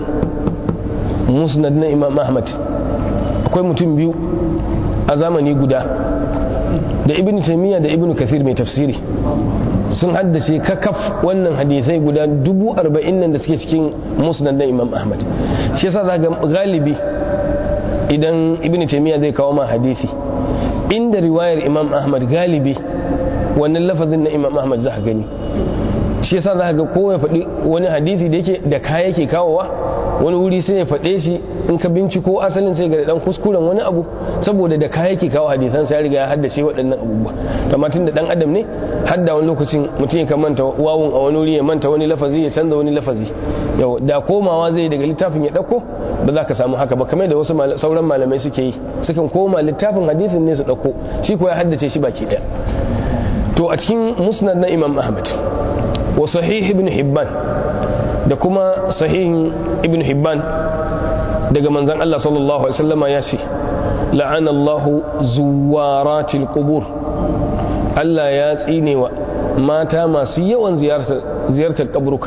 Speaker 1: musnad na imam ahmad akwai mutum biyu a zamani guda da ibn taimiyya da ibn kathir mai tafsiri sun haddace kakaf wannan hadisai guda dubu arba'in nan da suke cikin musnad na imam ahmad shi yasa za ga galibi idan ibn taimiyya zai kawo ma hadisi inda riwayar imam ahmad galibi wannan lafazin na imam ahmad za gani shi yasa za ga kowa ya faɗi wani hadisi da yake da kaya yake kawowa wani wuri sai ya faɗe shi in ka binciko asalin sai ga dan kuskuren wani abu saboda da kaya yake kawo hadisan sai ya riga ya haddace waɗannan abubuwa amma tun da dan adam ne hadda wani lokacin mutum ya manta wawun a wani wuri ya manta wani lafazi ya canza wani lafazi yau da komawa zai daga littafin ya ɗauko ba za ka samu haka ba kamar da wasu sauran malamai suke yi sukan koma littafin hadisin ne su ɗauko shi ko ya haddace shi baki ɗaya to a cikin musnad na imam ahmad wa sahih ibn hibban da kuma sahihin ibn hibban daga manzan Allah sallallahu alaihi wasallama ya ce la'ana Allahu zuwaratil qubur Allah ya tsine wa mata masu yawan ziyartar kaburuka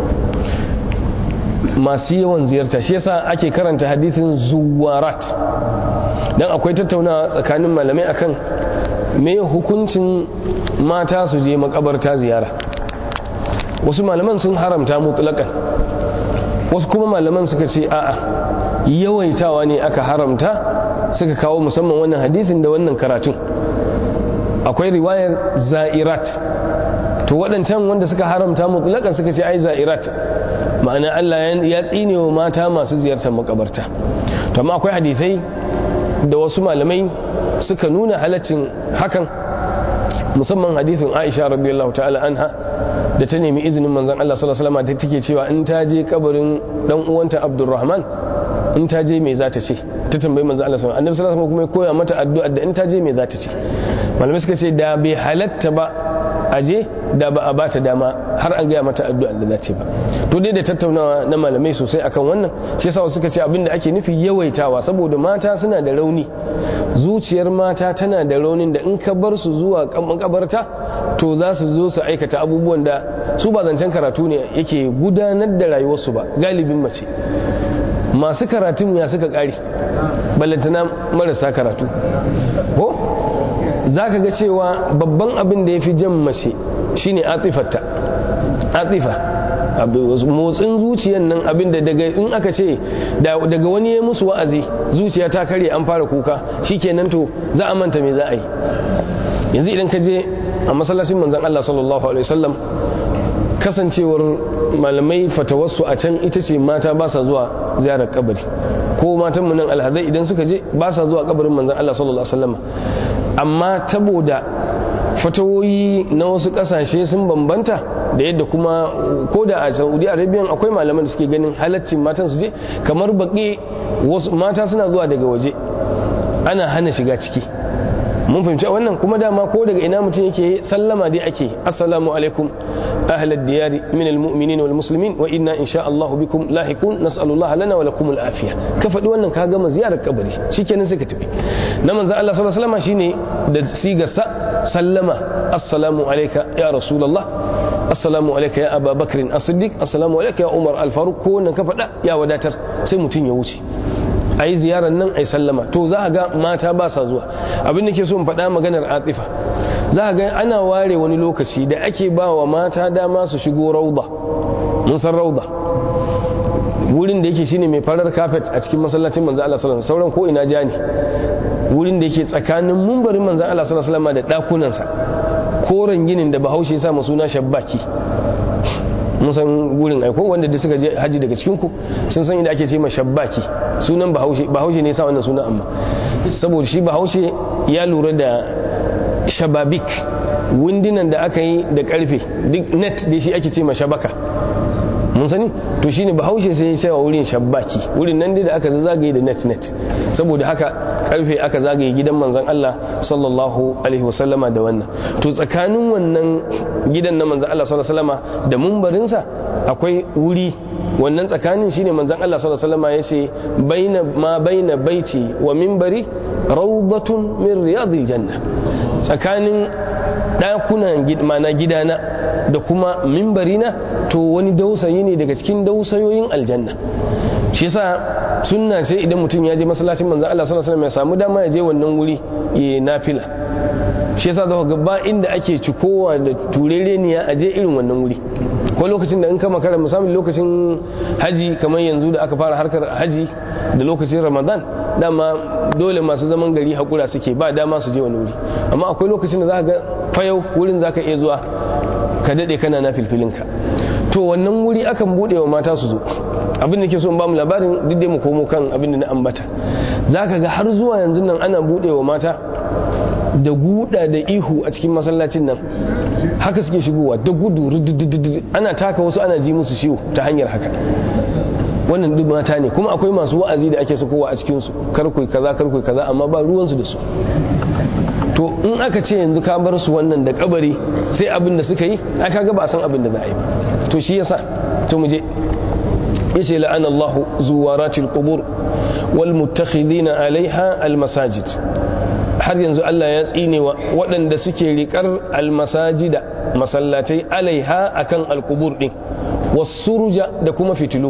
Speaker 1: masu yawan ziyarta shi yasa ake karanta hadithin zuwarat dan akwai tattaunawa tsakanin malamai akan me hukuncin mata su je makabarta ziyara wasu malaman sun haramta mutlakan wasu kuma malaman suka ce a'a yawaitawa ne aka haramta suka kawo musamman wannan hadithin da wannan karatun akwai riwayar za'irat to waɗancan wanda suka haramta mutlakan suka ce ai za'irat ma'ana Allah ya tsine wa mata masu ziyartar makabarta to amma akwai hadithai da wasu malamai suka nuna halaccin hakan musamman hadithin Aisha radiyallahu ta'ala anha da ta nemi izinin manzon Allah sallallahu alaihi wasallam da take cewa in ta je kabarin dan uwanta Abdurrahman in ta je me za ta ce ta tambayi manzon Allah sallallahu alaihi wasallam kuma ya koya mata addu'a da in ta je me za ta ce malamai suka ce da bai halatta ba a je da ba a bata dama har an gaya mata addu'a da za ta ba to dai da tattaunawa na malamai sosai akan wannan shi yasa suka ce abin da ake nufi yawaitawa saboda mata suna da rauni zuciyar mata tana da raunin da in ka bar su zuwa kabarta to za su zo su aikata abubuwan da su ba zancen karatu ne yake gudanar da rayuwarsu ba galibin mace masu karatun ya suka kare ballantana marasa karatu ko za ka ga cewa babban abin da ya fi jan mace shine atifarta atifa motsin zuciyan nan abin da daga in aka ce daga wani ya musu wa'azi zuciya ta kare an fara kuka shikenan to za a manta me za a yi yanzu idan ka je a masallacin manzon Allah sallallahu alaihi wasallam kasancewar malamai fatawarsu a can ita ce mata ba sa zuwa ziyarar kabari ko matanmu nan alhazai idan suka je ba sa zuwa kabarin manzon Allah sallallahu alaihi wasallam amma saboda fatawoyi na wasu kasashe sun bambanta da yadda kuma ko da a saudi arabia akwai malaman da suke ganin halaccin matan su je kamar baki wasu mata suna zuwa daga waje ana hana shiga ciki mun fahimci wannan kuma dama ko daga ina mutum yake sallama dai ake assalamu alaikum ahlad diyari min almu'minin wal muslimin wa inna insha Allah bikum lahiqun nas'alullah lana wa lakum al afiya ka faɗi wannan ka gama ziyarar kabari shikenan sai ka tafi na manzo Allah sallallahu alaihi wasallam shine da sigarsa sallama assalamu alayka ya rasulullah assalamu alayka ya aba bakr as-siddiq assalamu alayka ya umar al-faruq ko wannan ka faɗa ya wadatar sai mutum ya wuce a yi ziyarar nan a yi sallama to za a ga mata ba sa zuwa abin da ke so in faɗa maganar atifa za a ga ana ware wani lokaci da ake ba wa mata dama su shigo rauda mun san rauda wurin da yake shine mai farar kafet a cikin masallacin manzo Allah sallallahu alaihi sauran ko ina ja ne wurin da yake tsakanin mumbarin manzo Allah sallallahu alaihi wasallam da dakunansa koren ginin da bahaushe ya sa suna shabbaki mun san gurin aiko wanda da suka je haji daga cikin ku sun san inda ake ce ma shabbaki sunan bahaushe bahaushe ne sa wannan sunan amma saboda shi bahaushe ya lura da shababik windinan da aka yi da karfe duk net da shi ake ce ma shabaka mun sani to shine bahaushe sai ya cewa wurin shabbaki wurin nan dai da aka zagaye da net net saboda haka karfe aka zagaye gidan manzon Allah sallallahu alaihi wasallama da wannan to tsakanin wannan gidan na manzon Allah sallallahu alaihi wasallama da mumbarinsa akwai wuri wannan tsakanin shine manzon Allah sallallahu alaihi wasallama yace baina ma baina baiti wa minbari rawdatun min riyadil janna tsakanin dakunan mana gidana da kuma mimbarina to wani dausayi ne daga cikin dausayoyin aljanna shi yasa sunna ce idan mutum ya je masallacin manzon Allah sallallahu alaihi wasallam ya samu dama ya je wannan wuri ya nafila shi yasa zaka ga ba inda ake cikowa da turereniya a je irin wannan wuri ko lokacin da in ka makara musamman lokacin haji kamar yanzu da aka fara harkar haji da lokacin ramadan dama dole masu zaman gari hakura suke ba dama su je wani wuri amma akwai lokacin da za ga fayau wurin za ka iya zuwa ka daɗe kana na filfilinka to wannan wuri akan buɗe wa mata su zo abin da ke so in ba mu labarin duk dai mu komo kan abin da na ambata za ka ga har zuwa yanzu nan ana buɗe wa mata da guda da ihu a cikin masallacin nan haka suke shigowa da gudu ana taka wasu ana ji musu ciwo ta hanyar haka wannan duk mata ne kuma akwai masu wa'azi da ake sakowa a cikinsu karkui kaza karkui kaza amma ba ruwansu da su to in aka ce yanzu ka bar su wannan da kabari sai abin da suka yi ai kaga ba a san abin da za a yi ba to shi yasa to mu je yace la'ana Allahu zuwaratil qubur wal muttakhidina alaiha al masajid har yanzu Allah ya tsine wa waɗanda suke riƙar almasajida masallatai alaiha akan alkubur ɗin wasuruja da kuma fitilu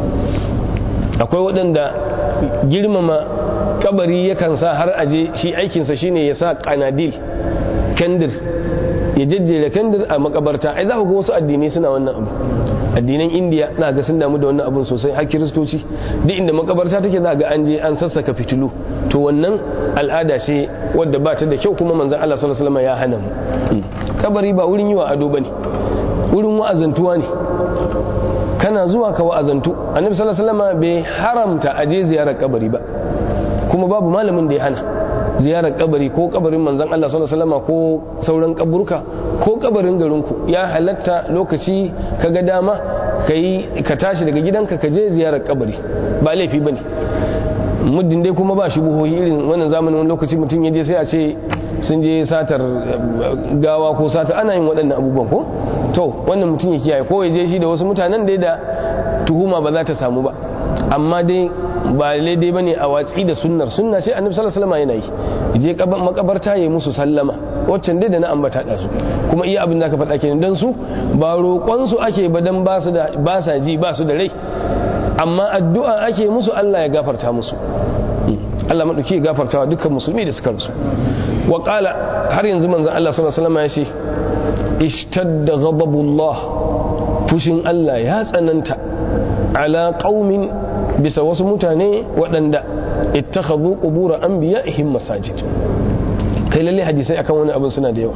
Speaker 1: akwai waɗanda girmama kabari yakan sa har aje shi aikinsa shine ya sa kanadil kendir ya jejjera kendir a makabarta ai za ku ga wasu addinai suna wannan abu addinan indiya za ga sun damu da wannan abun sosai har kiristoci duk inda makabarta take za ga an je an sassaka fitilu to wannan al'ada ce wadda ba ta da kyau kuma manzon Allah sallallahu alaihi wasallam ya hana mu kabari ba wurin yi wa ado bane wurin wa'azantuwa ne kana zuwa ka wa'azantu annabi sallallahu alaihi wasallam bai haramta aje ziyarar kabari ba kuma babu malamin da ya hana ziyarar kabari ko kabarin manzon Allah sallallahu alaihi wasallam ko sauran kaburka ko kabarin garinku ya halatta lokaci kaga dama kai ka tashi daga gidanka ka je ziyarar kabari ba laifi bane muddin dai kuma ba shubuhohi irin wannan zamanin wani lokaci mutum ya je sai a ce sun je satar gawa ko satar ana yin waɗannan abubuwan ko to wannan mutum ya kiyaye ko ya je shi da wasu mutanen dai da tuhuma ba za ta samu ba amma dai ba daidai ba ne a watsi da sunnar sunna ce annabi sallallahu alaihi wasallam yana yi je makabarta ya musu sallama waccan dai da na ambata da su kuma iya abin da ka faɗa kenan dan su ba roƙon su ake ba dan ba su da ba sa ji ba su da rai amma addu'a ake musu Allah ya gafarta musu Allah madauki ya gafarta wa dukkan musulmi da suka rasu wa qala har yanzu manzon Allah sallallahu alaihi wasallam ya ce ishtadda ghadabullah fushin Allah ya tsananta ala qaumin bisa wasu mutane waɗanda ittakhadhu qubur anbiya'ihim masajid kai lalle hadisai akan wani abin suna da yawa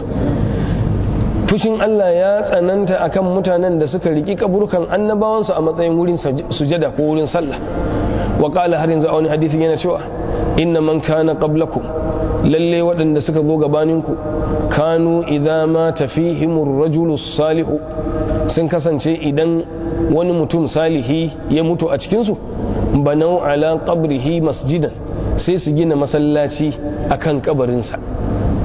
Speaker 1: fushin Allah ya tsananta akan mutanen da suka riki kaburkan annabawansu a matsayin wurin sujada ko wurin sallah wa qala har yanzu a wani hadisi yana cewa inna man kana qablakum lalle waɗanda suka zo gabaninku kanu idza ma tafihimur rajulu salihu sun kasance idan wani mutum salihi ya mutu a cikinsu banau ala qabrihi masjidan sai su gina masallaci akan kabarinsa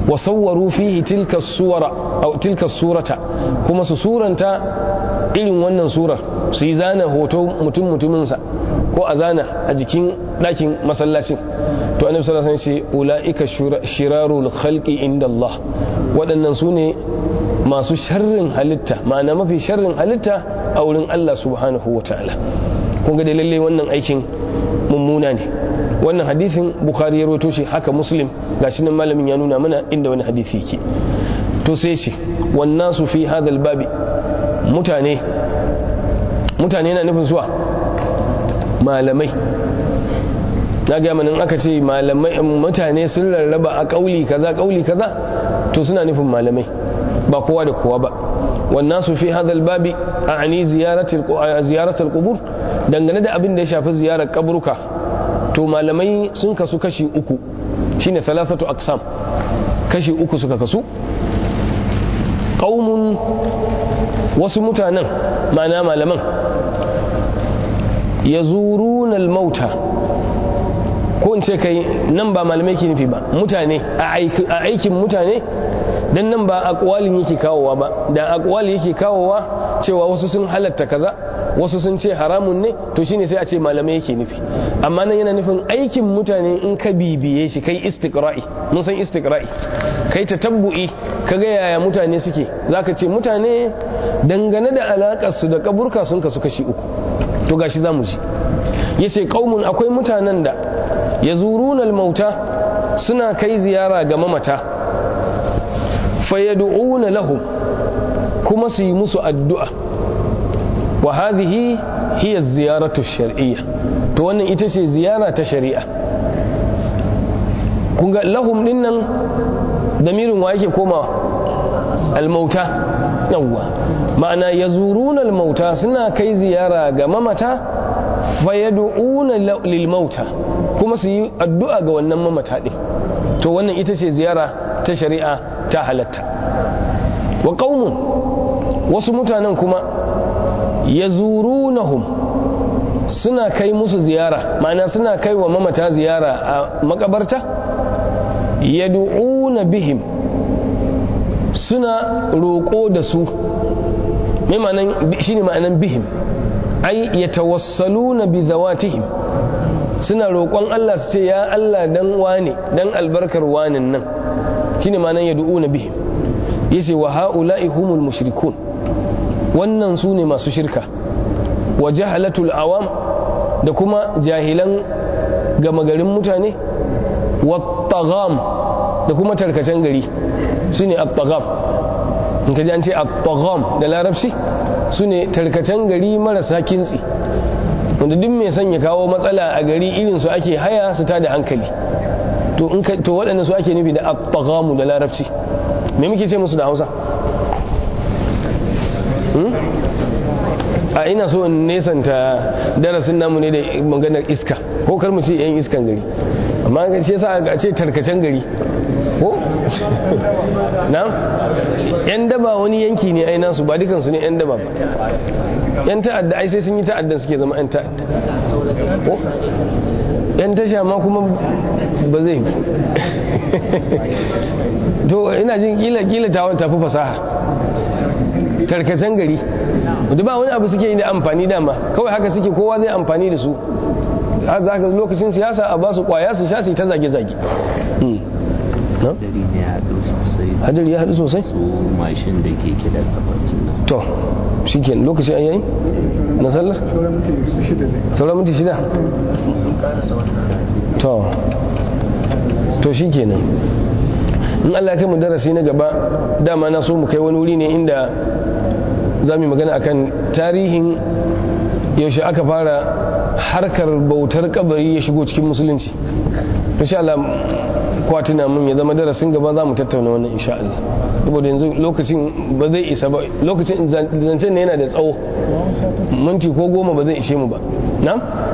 Speaker 1: wa sawwaru fihi tilka suwara aw tilka surata kuma su suranta irin wannan surar su yi zana hoto mutum mutuminsa ko a zana a jikin ɗakin masallacin to annabi sallallahu alaihi wasallam ce ulaika shirarul khalqi inda Allah waɗannan su ne masu sharrin halitta ma'ana mafi sharrin halitta a wurin Allah subhanahu wa ta'ala kun ga da lalle wannan aikin mummuna ne wannan hadisin bukhari ya roto shi haka muslim gashi nan malamin ya nuna mana inda wani hadisi yake to sai ce wannan su fi hadal babi mutane mutane na nufin zuwa malamai na gaya manin aka ce malamai mutane sun rarraba a kauli kaza kauli kaza to suna nufin malamai ba kowa da kowa ba wannan su fi hadal babi a ani ziyaratar kubur dangane da abin da ya shafi ziyarar kaburuka to malamai sun kasu kashi uku shine thalathatu aqsam kashi uku suka kasu qaumun wasu mutanen ma'ana malaman yazuruna al-mauta ko in ce kai nan ba malamai ke nufi ba mutane a aikin mutane dan nan ba akwalin yake kawowa ba da akwali yake kawowa cewa wasu sun halatta kaza wasu sun ce haramun ne to shine sai a ce malamai yake nufi amma nan yana nufin aikin mutane in ka bibiye shi kai istiqra'i mun san istiqra'i kai tatabbu'i kaga yaya mutane suke zaka ce mutane dangane da alakar su da kaburka sun kasu kashi uku to gashi zamu ji yace qaumun akwai mutanen da yazuruna al-mauta suna kai ziyara ga mamata fayad'una lahum kuma su yi musu addu'a wa hadhihi hiya ziyaratu shar'iyya to wannan ita ce ziyara ta shari'a kun ga lahum din nan damirin wa yake komawa almauta yawwa ma'ana yazuruna almauta suna kai ziyara ga mamata fayad'una lil mauta kuma su yi addu'a ga wannan mamata din to wannan ita ce ziyara ta shari'a ta halatta wa qaumun wasu mutanen kuma yazurunahum suna kai musu ziyara ma'ana suna kai wa mamata ziyara a makabarta yad'una bihim suna roƙo da su mai ma'anan shine ma'anan bihim ai yatawassaluna bi zawatihim suna roƙon Allah su ce ya Allah dan wane dan albarkar wanin nan shine ma'anan yad'una bihim yace wa ha'ula'i humul mushrikun wannan su ne masu shirka wa jahalatul awam da kuma jahilan gama garin mutane wa tagam da kuma tarkacen gari su ne at-tagam in ka ji an ce at-tagam da larabci su ne tarkacen gari marasa kintsi wanda duk mai son ya kawo matsala a gari irin su ake haya su ta da hankali to in to waɗanda su ake nufi da at-tagamu da larabci me muke ce musu da Hausa a ina so in nesanta darasin namu ne da maganar iska ko kar mu ce yan iskan gari amma ga ce sa a ce tarkacen gari ko na yan daba wani yanki ne ai nasu ba dukansu ne yan daba ba yan ta'adda ai sai sun yi ta'addan suke zama yan ta'adda ko yan tasha ma kuma ba zai to ina jin kila kila tawon tafi fasaha tarkacen gari da ba wani abu suke yi da amfani dama kawai haka suke kowa zai amfani da su za ka lokacin siyasa a ba su kwaya su sha su ta zage-zage hadari ya haɗu sosai
Speaker 2: su mashin da ke kida kafanin nan
Speaker 1: to shi ke lokaci an yayi na sallar sauran minti shida to to shi kenan in allah kai mu darasi na gaba dama na so mu kai wani wuri ne inda za mu magana akan tarihin yaushe aka fara harkar bautar kabari ya shigo cikin musulunci insha Allah kwatina mun ya zama darasin gaba za mu tattauna wannan insha Allah saboda yanzu lokacin ba zai isa ba lokacin zancen ne yana da tsawo minti ko goma ba zai ishe mu ba na?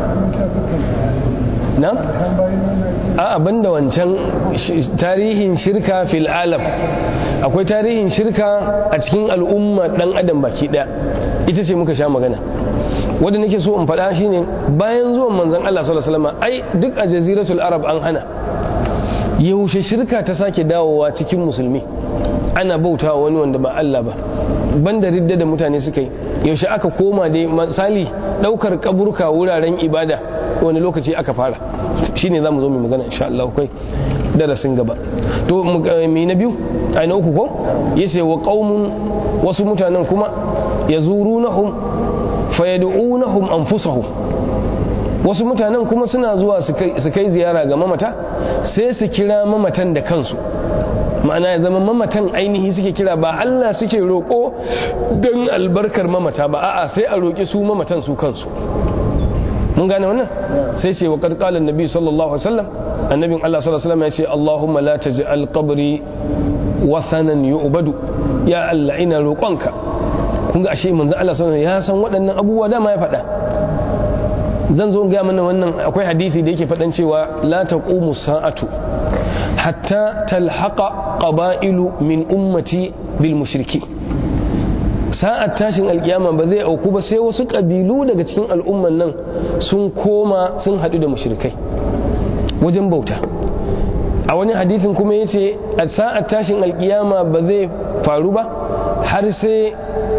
Speaker 1: na? a abin da wancan tarihin shirka fil alam akwai tarihin shirka a cikin al'umma dan adam baki daya ita ce muka sha magana wanda nake so in faɗa shine bayan zuwan manzon Allah sallallahu alaihi wasallam ai duk a jaziratul arab an hana yaushe shirka ta sake dawowa cikin musulmi ana bautawa wani wanda ba Allah ba banda ridda da mutane suka yi yaushe aka koma dai misali daukar kaburka wuraren ibada wani lokaci aka fara shine zamu zo mu magana insha Allah kai darasin gaba to mi na biyu ai na uku ko yace wa qaumun wasu mutanen kuma yazurunahum fayad'unahum anfusahum wasu mutanen kuma suna zuwa su kai ziyara ga mamata sai su kira mamatan da kansu ma'ana ya zama mamatan ainihi suke kira ba Allah suke roƙo don albarkar mamata ba a'a sai a roƙi su mamatan su kansu mun gane wannan sai ce wa qad qala annabi sallallahu alaihi wasallam annabin Allah sallallahu alaihi wasallam ya ce Allahumma la taj'al qabri wathanan yu'badu ya Allah ina roƙonka kun ga ashe manzo Allah sallallahu alaihi wasallam ya san waɗannan abubuwa dama ya faɗa zan zo ga mana wannan akwai hadisi da yake faɗan cewa la taqumu sa'atu hatta talhaqa qaba'ilu min ummati bil mushriki sa'at tashin alkiyama ba zai auku ba sai wasu kabilu daga cikin al'umman nan sun koma sun haɗu da mushrikai wajen bauta a wani hadithin kuma yace a sa'at tashin alkiyama ba zai faru ba har sai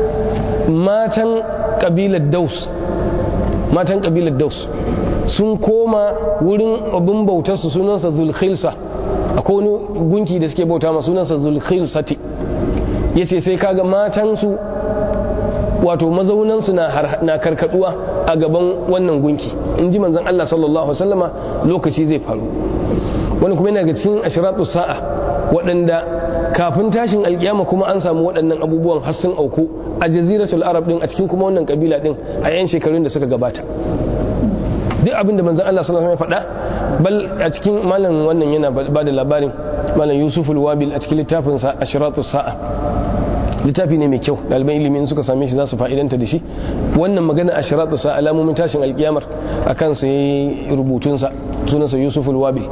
Speaker 1: matan kabilar daus matan kabilar daus sun koma wurin abin bautarsu sunansa zulkhilsa akwai wani gunki da suke bauta ma sunansa zulkhilsati ya ce sai kaga matansu wato mazaunansu na karkaduwa a gaban wannan gunki in ji manzan Allah sallallahu Alaihi wasallama lokaci zai faru wani kuma yana ga cikin ashiratu sa'a waɗanda kafin tashin alkiyama kuma an samu waɗannan abubuwan har sun auku a jaziratul arab din a cikin kuma wannan kabila din a yan shekarun da suka gabata duk abin da manzon Allah sallallahu alaihi wasallam ya faɗa bal a cikin malam wannan yana ba da labarin malam Yusuf al-Wabil a cikin littafin sa Ashratus Sa'a littafi ne mai kyau ɗaliban ilimi in suka same shi za su fa'idanta da shi wannan magana Ashratus Sa'a alamomin tashin alkiyamar akan sa yayi rubutun sa sunansa Yusuf al-Wabil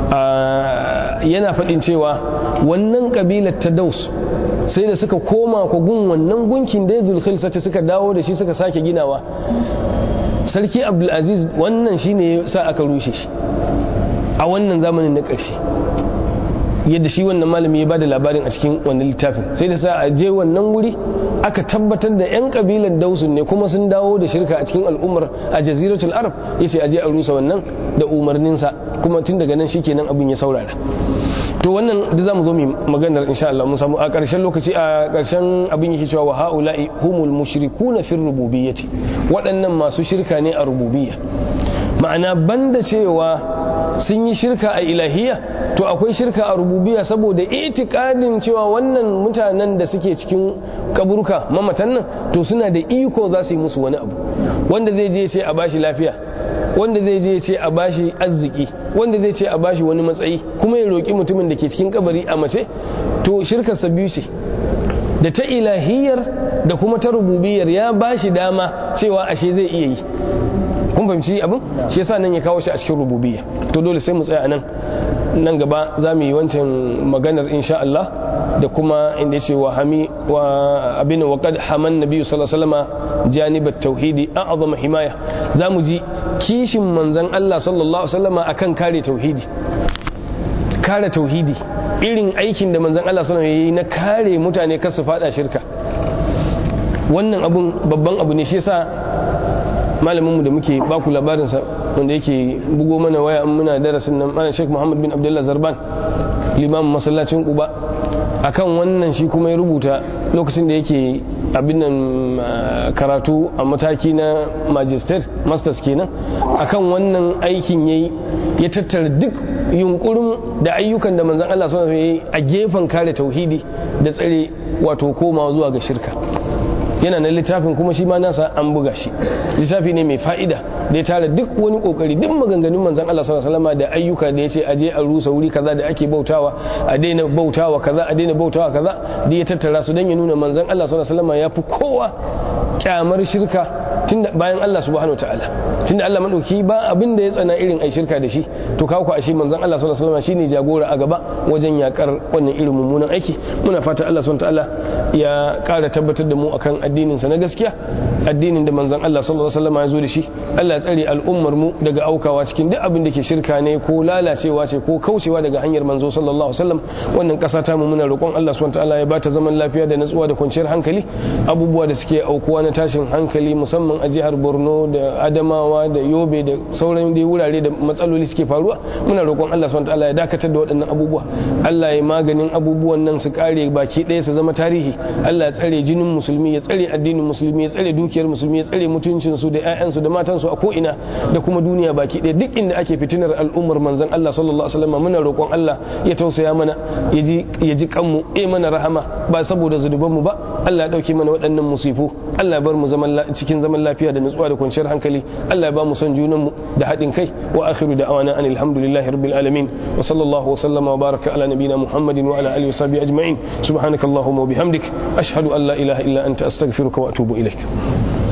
Speaker 1: yana faɗin cewa wannan kabilar ta Daus sai da suka koma kogun wannan gunkin da Zulkhilsa suka dawo da shi suka sake ginawa sarki abdulaziz wannan shine sa aka rushe shi a wannan zamanin na ƙarshe yadda shi wannan malami ya bada labarin a cikin wannan littafin sai da sa a je wannan wuri aka tabbatar da 'yan kabilan dausun ne kuma sun dawo da shirka a cikin al'ummar a jaziratul arab ya ce a je a rusa wannan da umarninsa kuma tun daga nan shikenan abin ya saurara to wannan da zamu zo mu maganar insha Allah mun samu a ƙarshen lokaci a ƙarshen abin yake cewa wa haula'i humul mushrikuna fi rububiyyati waɗannan masu shirka ne a rububiyya ma'ana banda cewa sun yi shirka a ilahiyya to akwai shirka a rububiyya saboda itikadin cewa wannan mutanen da suke cikin kaburka mamatan nan to suna da iko za su yi musu wani abu wanda zai je ce a bashi lafiya wanda zai je ce a bashi arziki wanda zai ce a bashi wani matsayi kuma ya roƙi mutumin da ke cikin kabari a mace to shirkarsa biyu ce da ta ilahiyar da kuma ta rububiyar ya bashi dama cewa ashe zai iya yi kun fahimci abin shi yasa nan ya kawo shi a cikin rububiyya to dole sai mu tsaya nan nan gaba za mu yi wancan maganar insha Allah da kuma inda ya ce wa hami wa abin wa qad haman nabiyyu sallallahu alaihi wasallam janibat tauhidi a'zama himaya za mu ji kishin manzon Allah sallallahu alaihi wasallam akan kare tauhidi kare tauhidi irin aikin da manzon Allah sallallahu alaihi wasallam yayi na kare mutane kar su fada shirka wannan abun babban abu ne shi yasa malaminmu da muke baku labarinsa wanda yake bugo mana waya muna darasin nan malam Sheikh Muhammad bin Abdullah Zarban limamin masallacin Quba akan wannan shi kuma ya rubuta lokacin da yake abin nan karatu a mataki na magister masters kenan akan wannan aikin yayi ya tattara duk yunkurin da ayyukan da manzon Allah sallallahu alaihi wasallam yayi a gefen kare tauhidi da tsare wato komawa zuwa ga shirka yana na littafin kuma shi ma nasa an buga shi littafi ne mai fa'ida da ya tara duk wani kokari duk maganganun manzon Allah sallallahu alaihi wasallam da ayyuka da yace aje a rusa wuri kaza da ake bautawa a daina bautawa kaza a daina bautawa kaza da ya tattara su dan ya nuna manzon Allah sallallahu alaihi wasallam ya fi kowa kyamar shirka tunda bayan Allah subhanahu wataala tunda Allah madauki ba abin da ya tsana irin ai shirka da shi to kawo ku ashe manzon Allah sallallahu alaihi wasallam shine jagora a gaba wajen yakar wannan irin mummunan aiki muna fata Allah subhanahu wataala ya kara tabbatar da mu akan addinin sa na gaskiya addinin da manzon Allah sallallahu alaihi wasallam ya zo da shi Allah ya tsare al'ummar mu daga aukawa cikin duk abin da ke shirka ne ko lalacewa ce ko kaucewa daga hanyar manzo sallallahu alaihi wasallam wannan kasa ta mu muna roƙon Allah subhanahu wataala ya bata zaman lafiya da natsuwa da kwanciyar hankali abubuwa da suke aukuwa na tashin hankali musamman a jihar Borno da Adamawa da Yobe da sauran dai wurare da matsaloli suke faruwa muna roƙon Allah subhanahu wataala ya dakatar da waɗannan abubuwa Allah ya maganin abubuwan nan su kare baki ɗaya su zama tarihi Allah ya tsare jinin musulmi ya tsare addinin musulmi ya tsare dukiyar musulmi ya tsare mutuncin su da ƴaƴansu da matansu a ko ina da kuma duniya baki ɗaya duk inda ake fitinar al'ummar manzon Allah sallallahu alaihi wasallam muna roƙon Allah ya tausaya mana ya ji ya ji kanmu eh mana rahama ba saboda zunuban mu ba Allah ya dauke mana waɗannan musifu Allah ya bar mu zaman cikin zaman lafiya da nutsuwa da kwanciyar hankali Allah ya ba mu son junan mu da haɗin kai wa akhiru da'wana anil hamdulillahi rabbil alamin wa sallallahu wa sallama wa baraka ala nabiyyina muhammadin wa ala alihi wa sahbihi ajma'in subhanakallahumma wa bihamdik ashhadu an la ilaha illa anta astaghfiruka wa atubu ilaik